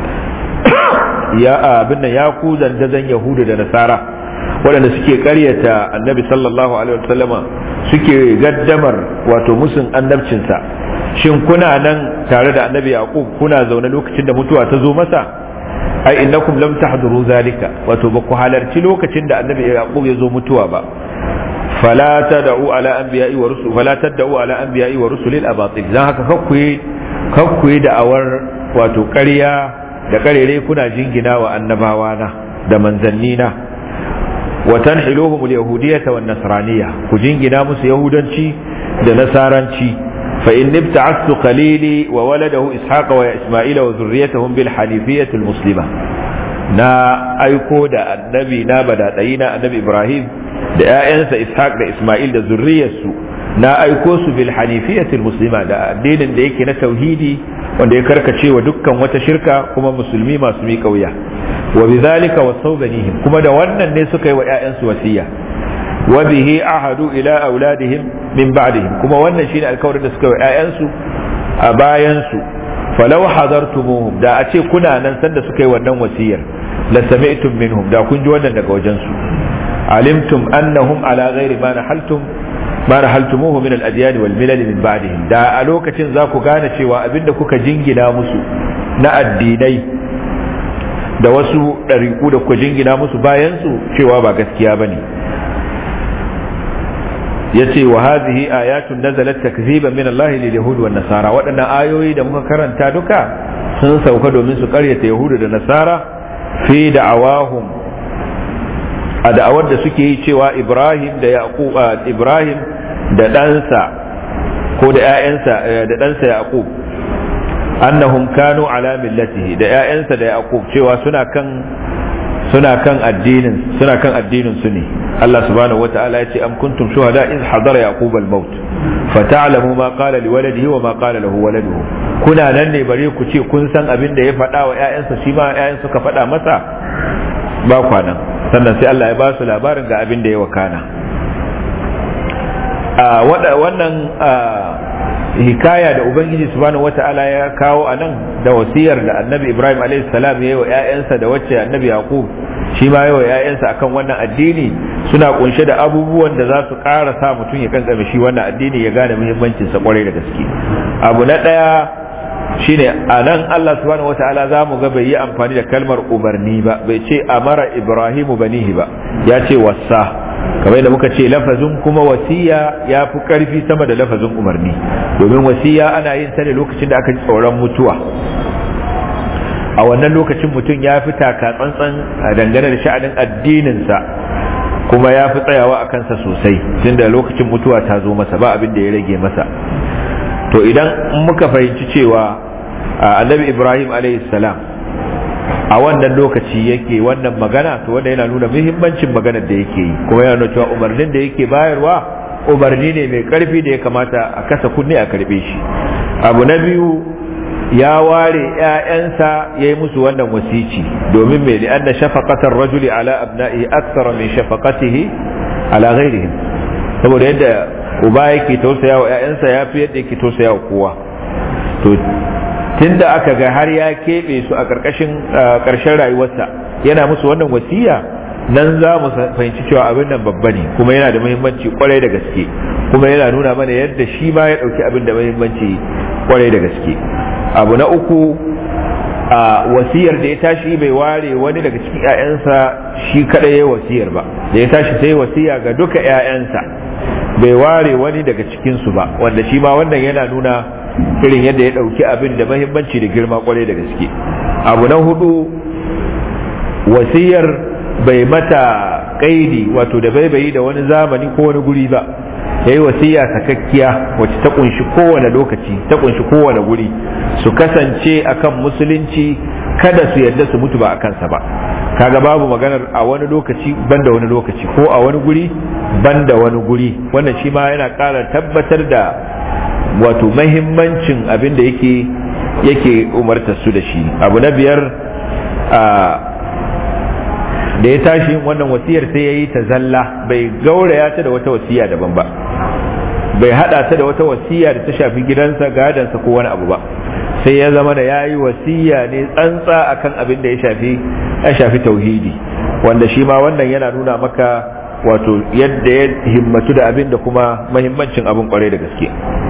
يا ابن ياكو زندزن يهود ونصارى waɗanda suke ƙaryata annabi sallallahu alaihi wasallama suke gaddamar wato musun annabcinsa shin kuna nan tare da annabi yaqub kuna zaune lokacin da mutuwa ta zo masa ai innakum lam tahduru zalika wato ba ku halarci lokacin da annabi yaqub ya zo mutuwa ba fala tad'u ala anbiya'i wa rusul fala tad'u ala anbiya'i wa rusulil abatil dan haka kakkuyi kakkuyi da'awar wato ƙarya da ƙarere kuna jingina wa annabawa na da manzanni na wa tanhiluhum al-yahudiyyah wan nasraniyya ku jingina musu yahudanci da nasaranci fa in ibta'astu qalili wa waladahu ishaqa wa isma'ila wa dhurriyyatahum bil hanifiyyah al-muslima na aiko da annabi na badadayi na annabi ibrahim da ƴaƴansa ishaq da isma'il da zurriyarsu na aiko su bil hanifiyyah al-muslima da addinin da yake na tauhidi wanda ya karkace wa dukkan wata shirka kuma musulmi masu miƙa wuya wa bizalika wasaw banihim kuma da wannan ne suka yi wa ƴaƴansu wasiya wa bihi ahadu ila auladihim min ba'dihim kuma wannan shine alkawarin da suka yi wa ƴaƴansu a bayan su falau hadartumuhum da a ce kuna nan sanda suka yi wannan wasiyar la sami'tum minhum da kun ji wannan daga wajen su alimtum annahum ala ghairi ma nahaltum ma nahaltumuhu min al-adyan wal milal min ba'dihim da a lokacin za ku gane cewa abinda kuka jingina musu na addinai da wasu ɗariƙu da kuka jingina musu bayansu cewa ba gaskiya ba ne ya ce wa hazihi ayatun nazalat takziban min Allah lil yahud wan nasara waɗannan ayoyi da muka karanta duka sun sauka domin su ƙaryata yahudu da nasara fi da'awahum a da'awar da suke yi cewa Ibrahim da Yaqub Ibrahim da ɗansa ko da ƴaƴansa da ɗansa Yaqub annahum kanu ala millatihi da ƴaƴansa da Yaqub cewa suna kan suna kan addinin suna kan addinin su ne Allah subhanahu wata'ala ya ce am kuntum shuhada iz hadara yaqub al-maut fata'lamu ma qala liwaladihi wa ma qala lahu waladuhu kuna nan ne bare ku ce kun san abin da ya faɗa wa ƴaƴansa shi ma ƴaƴan suka faɗa masa ba kwanan sannan sai Allah ya ba su labarin ga abin da ya wakana a wannan hikaya da ubangiji subhanahu wata'ala ya kawo a nan da wasiyar da annabi ibrahim a.s. ya yi wa 'ya'yansa da wacce annabi yaqub shi ma yi wa 'ya'yansa akan wannan addini suna kunshe da abubuwan da za su ƙara sa mutum ya kankame shi wannan addini ya gane muhimmancinsa kwarai da gaske abu na ɗaya shine a nan Allah subhanahu wata'ala za mu ga bai yi amfani da kalmar umarni ba bai ce amara ibrahimu banihi ba ya ce wasa kamar da muka ce lafazin kuma wasiya ya fi karfi sama da lafazin umarni domin wasiya ana yin ta ne lokacin da aka ji tsoron mutuwa a wannan lokacin mutum ya fi taka tsantsan dangane da sha'anin addininsa kuma ya fi tsayawa a kansa sosai tunda lokacin mutuwa ta zo masa ba abin da ya rage masa to idan muka fahimci cewa annabi ibrahim salam a wannan lokaci yake wannan magana to wanda yana nuna muhimmancin maganar da yake yi kuma yana nuna cewa umarnin da yake bayarwa umarni ne mai karfi da ya kamata a kasa kunne a karbe shi abu na biyu ya ware ‘ya'yansa ya yi musu wannan wasici domin mai da anna shafaqatar rajuli ala abna'i aksara min shafaqatihi ala ghairihim saboda yadda uba yake tausaya wa ‘ya'yansa ya fi yadda yake tausaya wa kowa to tunda aka ga har ya keɓe su a ƙarƙashin ƙarshen rayuwarsa yana musu wannan wasiya nan za mu fahimci cewa abin nan babba ne kuma yana da muhimmanci kwarai da gaske kuma yana nuna mana yadda shi ma ya ɗauki abin da muhimmanci kwarai da gaske abu na uku a wasiyar da ya tashi bai ware wani daga cikin 'ya'yansa shi kadai ya wasiyar ba da ya tashi sai wasiya ga duka 'ya'yansa bai ware wani daga cikinsu ba wanda shi ma wannan yana nuna irin yadda ya ɗauki abin da mahimmanci da girma kwarai da gaske abu na hudu wasiyar bai mata kaidi wato da bai bai da wani zamani ko wani guri ba ya yi wasiya sakakkiya wacce ta kunshi kowane lokaci ta kunshi kowane guri su kasance akan musulunci kada su yadda su mutu ba a kansa ba kaga babu maganar a wani lokaci banda wani lokaci ko a wani guri banda wani guri wannan shi ma yana ƙara tabbatar da wato mahimmancin abin da yake yake umartar su da shi abu na biyar da ya tashi wannan wasiyar sai ya yi ta zalla bai gauraya ta da wata wasiya daban ba bai hada ta da wata wasiya da ta shafi gidansa gadansa ko wani abu ba sai ya zama da ya yi wasiya ne tsantsa akan abin da ya shafi ya shafi tauhidi wanda shi ma wannan yana nuna maka wato yadda ya himmatu da abin da kuma mahimmancin abin kwarai da gaske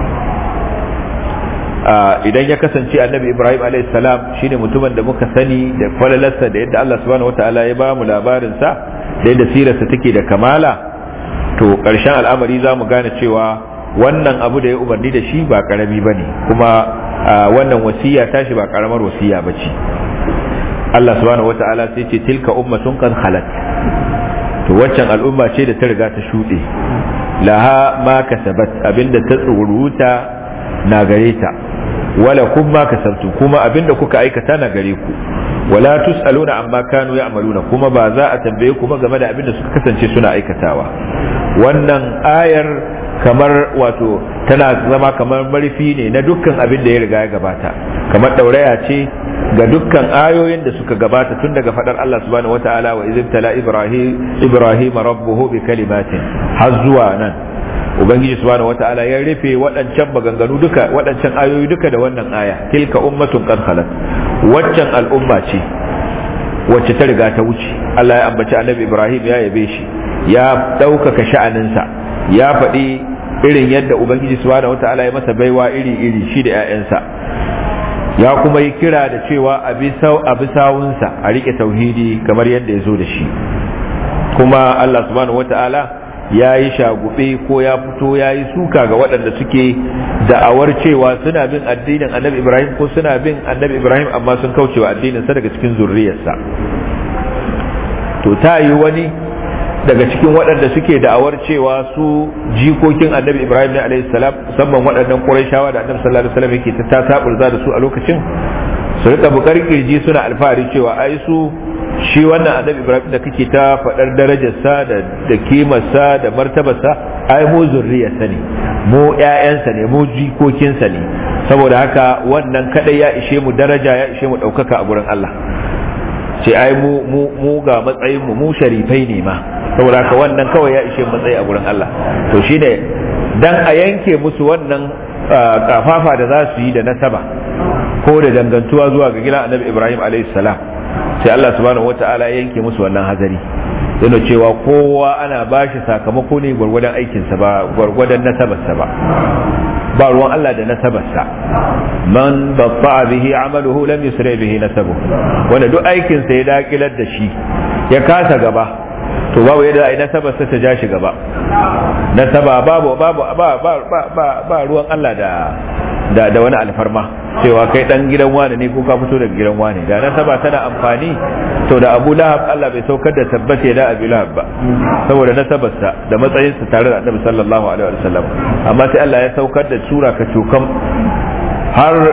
idan ya kasance annabi ibrahim salam shine mutumin da muka sani da falalarsa da yadda allah subhanahu wataala ya ba mu labarinsa da yadda sirarsa take da kamala to ƙarshen al'amari za mu gane cewa wannan abu da ya umarni da shi ba karami ba ne kuma wannan wasiya tashi ba karamar wasiya ba ce allah subhanahu wataala sai ce tilka ummatun kan halat to waccan al'umma ce da ta riga ta shuɗe laha ma kasabat abinda ta tsuruta na gare ta wala kun ma kasabtu kuma abinda kuka aikata na gare ku wala tusaluna amma kanu ya'maluna kuma ba za a tambaye ku ba game da abinda suka kasance suna aikatawa wannan ayar kamar wato tana zama kamar marfi ne na dukkan abin da ya riga ya gabata kamar dauraya ce ga dukkan ayoyin da suka gabata tun daga fadar Allah subhanahu wata'ala wa izin tala ibrahim ibrahim rabbuhu bi kalimatin har zuwa nan ubangiji subhanahu wata'ala ya rufe waɗancan maganganu duka waɗancan ayoyi duka da wannan aya tilka ummatun qad khalat waccan al'umma ce wacce ta riga ta wuce Allah ya ambaci annabi Ibrahim ya yabe shi ya ɗaukaka sha'aninsa ya faɗi irin yadda ubangiji subhanahu wata'ala ya masa baiwa iri iri shi da 'ya'yansa ya kuma yi kira da cewa a bi sawunsa a rike tauhidi kamar yadda ya zo da shi kuma Allah subhanahu wata'ala ya yi shagube ko ya fito ya yi suka ga waɗanda suke da'awar cewa suna bin addinin annabi ibrahim ko suna bin annabi ibrahim amma sun kauce wa addininsa daga cikin zurriyarsa to ta yi wani daga cikin waɗanda suke da'awar cewa su jikokin annabi ibrahim ne alaihi salam musamman waɗannan ƙurayshawa da annabi sallallahu alaihi wasallam yake ta taburza da su a lokacin su rika bukar kirji suna alfahari cewa ai su shi wannan annabi ibrahim da kake ta faɗar darajarsa da da kimarsa da martabarsa ai mu zurriyarsa ne mu ƴaƴansa ne mu jikokinsa ne saboda haka wannan kadai ya ishe mu daraja ya ishe mu ɗaukaka a gurin Allah ce ai mu mu mu ga matsayin mu mu sharifai ne ma saboda haka wannan kawai ya ishe matsayi a gurin Allah to shine dan a yanke musu wannan kafafa da za su yi da nasaba ko da dangantuwa zuwa ga gidan annabi ibrahim alayhi salam sai Allah subhanahu wata'ala yanke musu wannan hazari yana cewa kowa ana bashi sakamako ne gwargwadon aikinsa ba gwargwadon nasabarsa ba ba ruwan Allah da nasabarsa man batta bihi amaluhu lam yusra bihi nasabuhu wanda duk aikinsa ya dakilar da shi ya kasa gaba to babu yadda ai nasabarsa ta ja shi gaba nasaba babu babu ba ba ba ba ruwan Allah da da da wani alfarma cewa kai dan gidan wani ne ko ka fito daga gidan wani da nasaba tana amfani to da Abu Lahab Allah bai saukar da tabbace da Abu Lahab ba saboda nasabarsa da matsayinsa tare da Annabi sallallahu alaihi wasallam amma sai Allah ya saukar da sura ka cukam har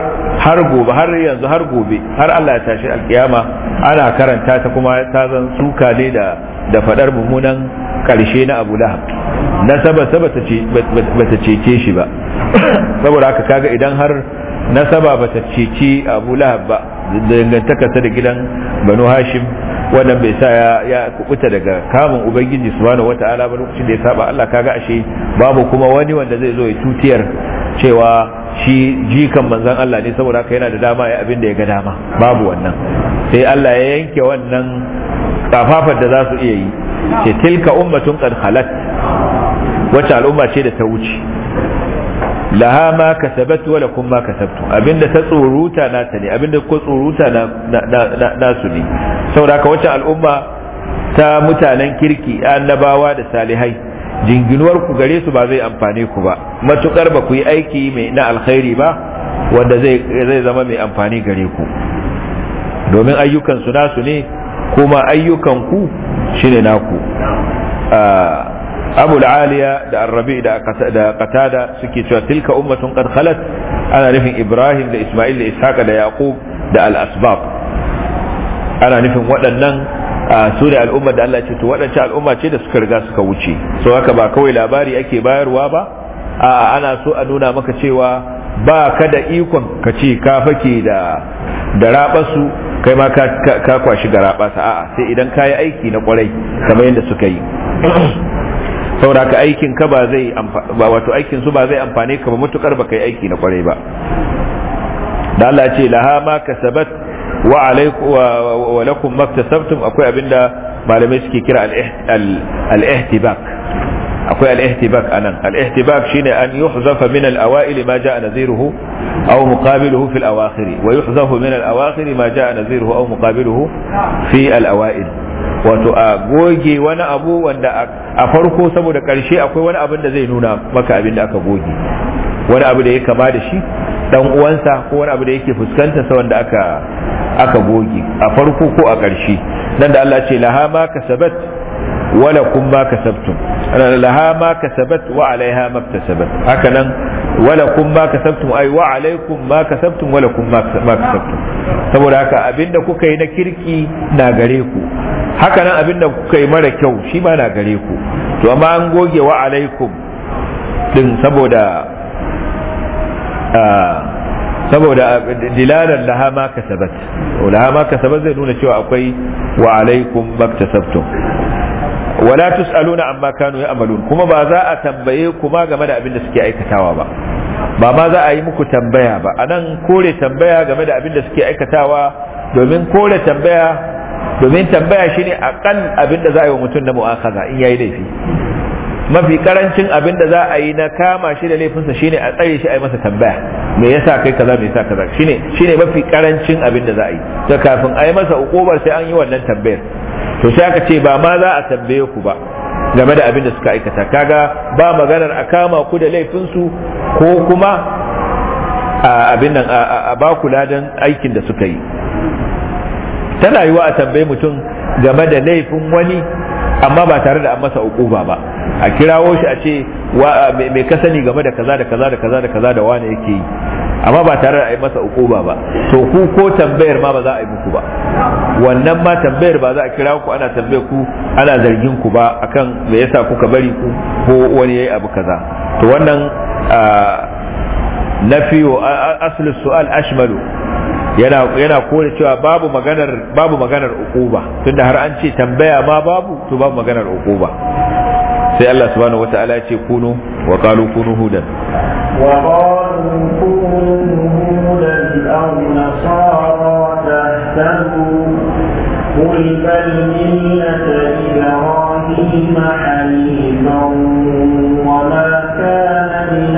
har gobe har yanzu har gobe har Allah ya tashi alkiyama ana karanta ta kuma ta zan suka ne da da fadar mummunan karshe na Abu Lahab nasaba bata ce bata cece shi ba saboda haka kaga idan har nasaba bata ceci Abu Lahab ba dangantaka ta da gidan Banu Hashim wannan bai sa ya ya kubuta daga kamun ubangiji subhanahu wata'ala ba lokacin da ya saba Allah kaga ashe babu kuma wani wanda zai zo ya tutiyar cewa shi jikan manzon Allah ne saboda haka yana da dama ya abin da ya ga dama babu wannan sai Allah ya yanke wannan kafafar da za su iya yi ce tilka ummatun qad khalat wacce al'umma ce da ta wuce laha ma kasabat wa lakum ma kasabtum abinda ta tsoruta nata ne abinda ko tsoruta na nasu ne saboda haka wacce al'umma ta mutanen kirki annabawa da salihai jinginuwar ku gare su ba zai amfane ku ba matukar ba ku yi aiki mai na alkhairi ba wanda zai zai zama mai amfani gare ku domin ayyukan su nasu ne kuma ayyukan ku shine naku abu aliya da arrabi da qatada suke cewa tilka ummatun qad khalat ana nufin ibrahim da isma'il da ishaqa da yaqub da al-asbab ana nufin waɗannan su ne al'umma da Allah ce to waɗancan al'umma ce da suka riga suka wuce so haka ba kawai labari ake bayarwa ba a'a ana so a nuna maka cewa ba ka da ikon ka ce ka fake da da rabasu kai ma ka kwashi ga rabasa a'a sai idan ka yi aiki na kwarai kamar yadda suka yi saboda ka aikin ka ba zai ba wato aikin su ba zai amfane ka ba mutukar ba kai aiki na kwarai ba da Allah ce laha ma kasabat wa alaikum wa lakum maktasabtum akwai abinda malamai suke kira al-ihtibak akwai al-ihtibak anan al-ihtibak shine an yuhzafa min al-awail ma jaa nadhiruhu aw muqabiluhu fi al-awakhir wa yuhzafu min al-awakhir ma jaa nadhiruhu aw muqabiluhu fi al-awail wato a goge wani abu wanda a farko saboda karshe akwai wani abin da zai nuna maka abin da aka goge wani abu da ya kama da shi dan uwansa ko wani abu da yake fuskanta sa wanda aka aka goge a farko ko a ƙarshe nan da Allah ce laha ma kasabat wala kun ma kasabtum laha ma kasabat wa alaiha ma kasabat haka nan wala kun ma kasabtum ai wa alaikum ma kasabtum wala kun ma kasabtum saboda haka abinda kuka yi na kirki na gare ku haka nan abinda kuka yi mara kyau shi ma na gare ku to amma an goge wa alaikum din saboda saboda dilalar laha ma kasabat laha ma kasabat zai nuna cewa akwai wa alaikum maktasabtum wala tusaluna amma kanu ya'malun kuma ba za a tambaye ku ma game da abin da suke aikatawa ba ba ma za a yi muku tambaya ba anan kore tambaya game da abin da suke aikatawa domin kore tambaya domin tambaya shine akan abin da za a yi wa mutum na mu'akaza in yayi laifi mafi karancin abin da za a yi na kama shi da laifinsa shine a tsare shi a yi masa tambaya me yasa kai kaza me yasa kaza shine shine mafi karancin abin da za a yi to kafin a yi masa ukubar sai an yi wannan tambayar to sai aka ce ba ma za a tambaye ku ba game da abin da suka aikata kaga ba maganar a kama ku da laifinsu ko kuma a abin nan a ba ku ladan aikin da suka yi tana yiwa a tambaye mutum game da laifin wani amma ba tare da an masa ukuba ba a kirawo shi a ce me ka sani game da kaza da kaza da kaza da kaza da wani yake yi amma ba tare da a yi masa ukuba ba to ku ko tambayar ma ba za a yi muku ba wannan ma tambayar ba za a kira ku ana tambayar ku ana zargin ku ba akan me yasa kuka bari ku ko wani yayi abu kaza to wannan nafiyo aslu su'al ashmalu yana yana kore cewa babu maganar babu maganar ukuba tunda har an ce tambaya ma babu to babu maganar ukuba sai Allah subhanahu wata'ala ya ce kunu wa qalu kunu hudan wa qalu kunu hudan aw nasara tahtadu قل بل ملة إبراهيم حنيفا وما كان من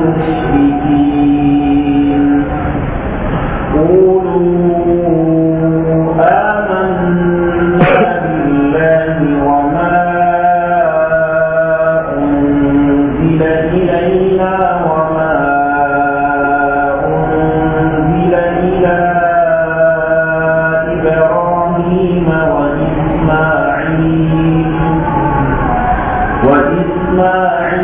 المشركين قولوا آمنا بالله وما أنزل إلينا وما أنزل إلى إبراهيم وإسماعيل وإسماعيل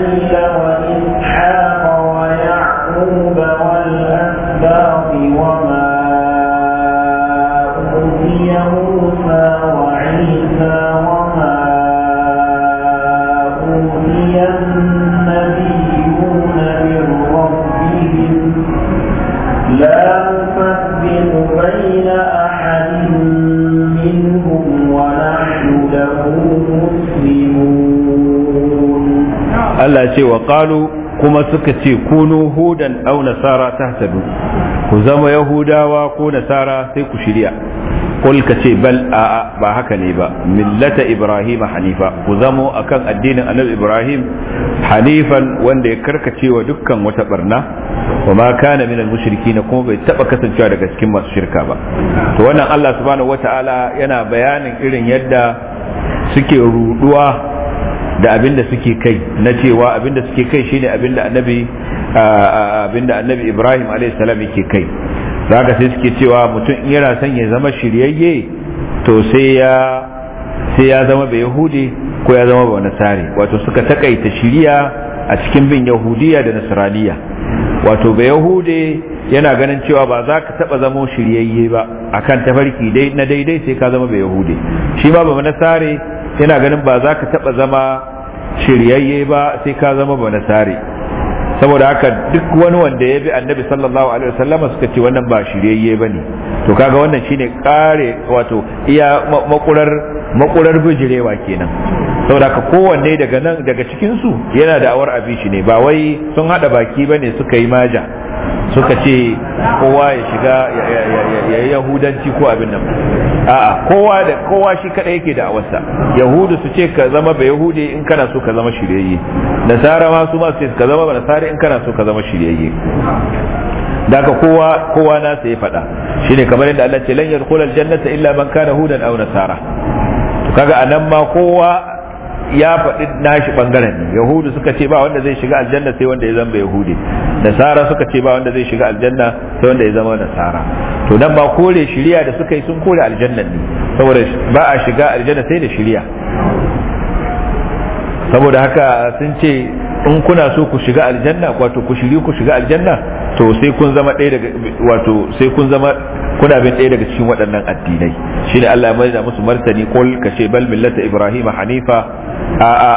Allah ce wa qalu kuma suka ce kunu hudan aw nasara tahtadu ku zama yahudawa ko nasara sai ku shirya kul ka ce bal a'a ba haka ne ba millata ibrahim hanifa ku zamo akan addinin annabi ibrahim hanifan wanda ya karkace wa dukkan wata barna wa ma kana minal mushrikin kuma bai taba kasancewa daga cikin masu shirka ba to wannan Allah subhanahu wataala yana bayanin irin yadda suke ruduwa da abin da suke kai na cewa abin da suke kai shine abin da annabi abin da annabi ibrahim alayhi salam yake kai zaka sai suke cewa mutum in yana son ya zama shiryayye to sai ya sai ya zama bai yahudi ko ya zama ba nasari wato suka takaita shiriya a cikin bin yahudiya da nasraniya wato bai yahude yana ganin cewa ba za ka taba zama shiryayye ba akan tafarki dai na daidai sai ka zama bai yahude shi ma ba nasare yana ganin ba za ka taba zama shiryayye ba sai ka zama ba nasare saboda haka duk wani wanda ya bi annabi sallallahu alaihi wasallama suka ce wannan ba shiryayye bane to kaga wannan shine kare wato iya makurar makurar bijirewa kenan saboda haka kowanne daga nan daga cikin su yana da awar abishi ne ba wai sun hada baki bane suka yi maja suka ce kowa ya shiga ya yi yahudanci ko abin nan a'a kowa da kowa shi kadai yake da awarsa yahudu su ce ka zama ba yahudi in kana so ka zama shiryayye nasara ma su ma su ce ka zama ba nasara in kana so ka zama shiryayye daga kowa kowa na sai faɗa shine kamar yadda Allah ce lan yadkhul aljannata illa man kana hudan aw nasara to kaga anan ma kowa ya faɗi nashi ɓangaren ne yahudu suka ce ba wanda zai shiga aljanna sai wanda ya zama yahudi nasara suka ce ba wanda zai shiga aljanna sai wanda ya zama nasara to nan ba kore shiriya da suka yi sun kore aljannan ne saboda ba a shiga aljanna sai da shiriya saboda haka sun ce in kuna so ku shiga aljanna wato ku shiri ku shiga aljanna to sai kun zama ɗaya daga wato sai kun zama kuna bin ɗaya daga cikin waɗannan addinai shine Allah ya mai da musu martani kul kace bal millata ibrahim hanifa a'a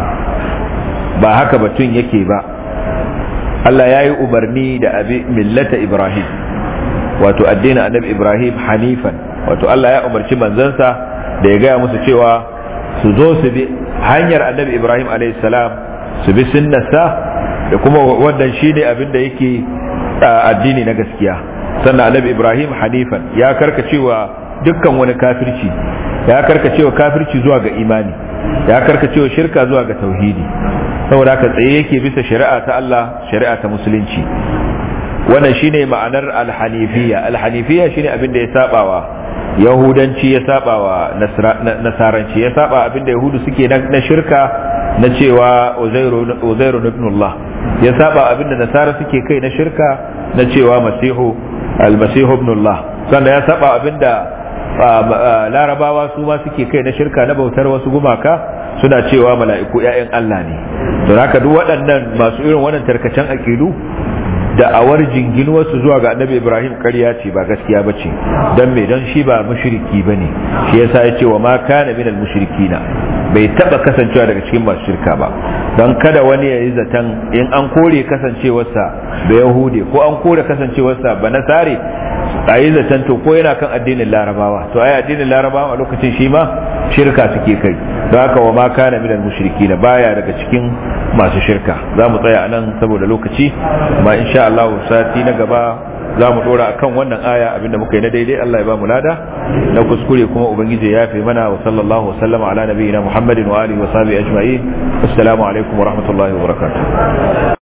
ba haka batun yake ba Allah ya yi umarni da abi millata Ibrahim wato addinin annabi Ibrahim hanifan wato Allah ya umarci manzansa da ya gaya musu cewa su zo su bi hanyar annabi Ibrahim salam su bi sunnarsa da kuma wannan shi ne abin da yake addini na gaskiya sannan annabi Ibrahim hanifan ya karkacewa dukkan wani kafirci ya karkacewa kafirci zuwa ga imani ya karkacewa shirka zuwa ga tauhidi saboda haka tsaye yake bisa shari'a ta Allah shari'a ta musulunci wannan shine ma'anar alhanifiyya alhanifiyya shine abin da ya sabawa yahudanci ya sabawa nasaranci ya saba abin da yahudu suke na shirka na cewa uzairu ibnullah ya saba abin da nasara suke kai na shirka na cewa masihu almasihu ibnullah sannan ya saba abin da larabawa su ma suke kai na shirka na bautar wasu gumaka suna cewa mala'iku 'ya'yan Allah ne don haka duk waɗannan masu irin wannan tarkacen aƙidu da awar jinginuwarsu zuwa ga annabi ibrahim ƙarya ce ba gaskiya ba ce don me don shi ba mushriki ba ne shi yasa ya ce wa ma kana minal mushrikina bai taba kasancewa daga cikin masu shirka ba don kada wani ya yi zaton in an kore kasancewarsa da yahude ko an kore kasancewarsa ba nasare a yi zaton to ko yana kan addinin larabawa to ai addinin larabawa a lokacin shi ma shirka suke kai don haka wa ma kana minal mushrikina baya daga cikin masu shirka za mu tsaya a nan saboda lokaci amma insha Allah sati na gaba za mu dora akan wannan aya abinda muka yi na daidai Allah ya ba mu lada na kuskure kuma ubangiji ya yafe mana wa sallallahu wa sallama ala nabiyina Muhammadin wa alihi wa sahbihi ajma'in assalamu alaikum wa rahmatullahi wa barakatuh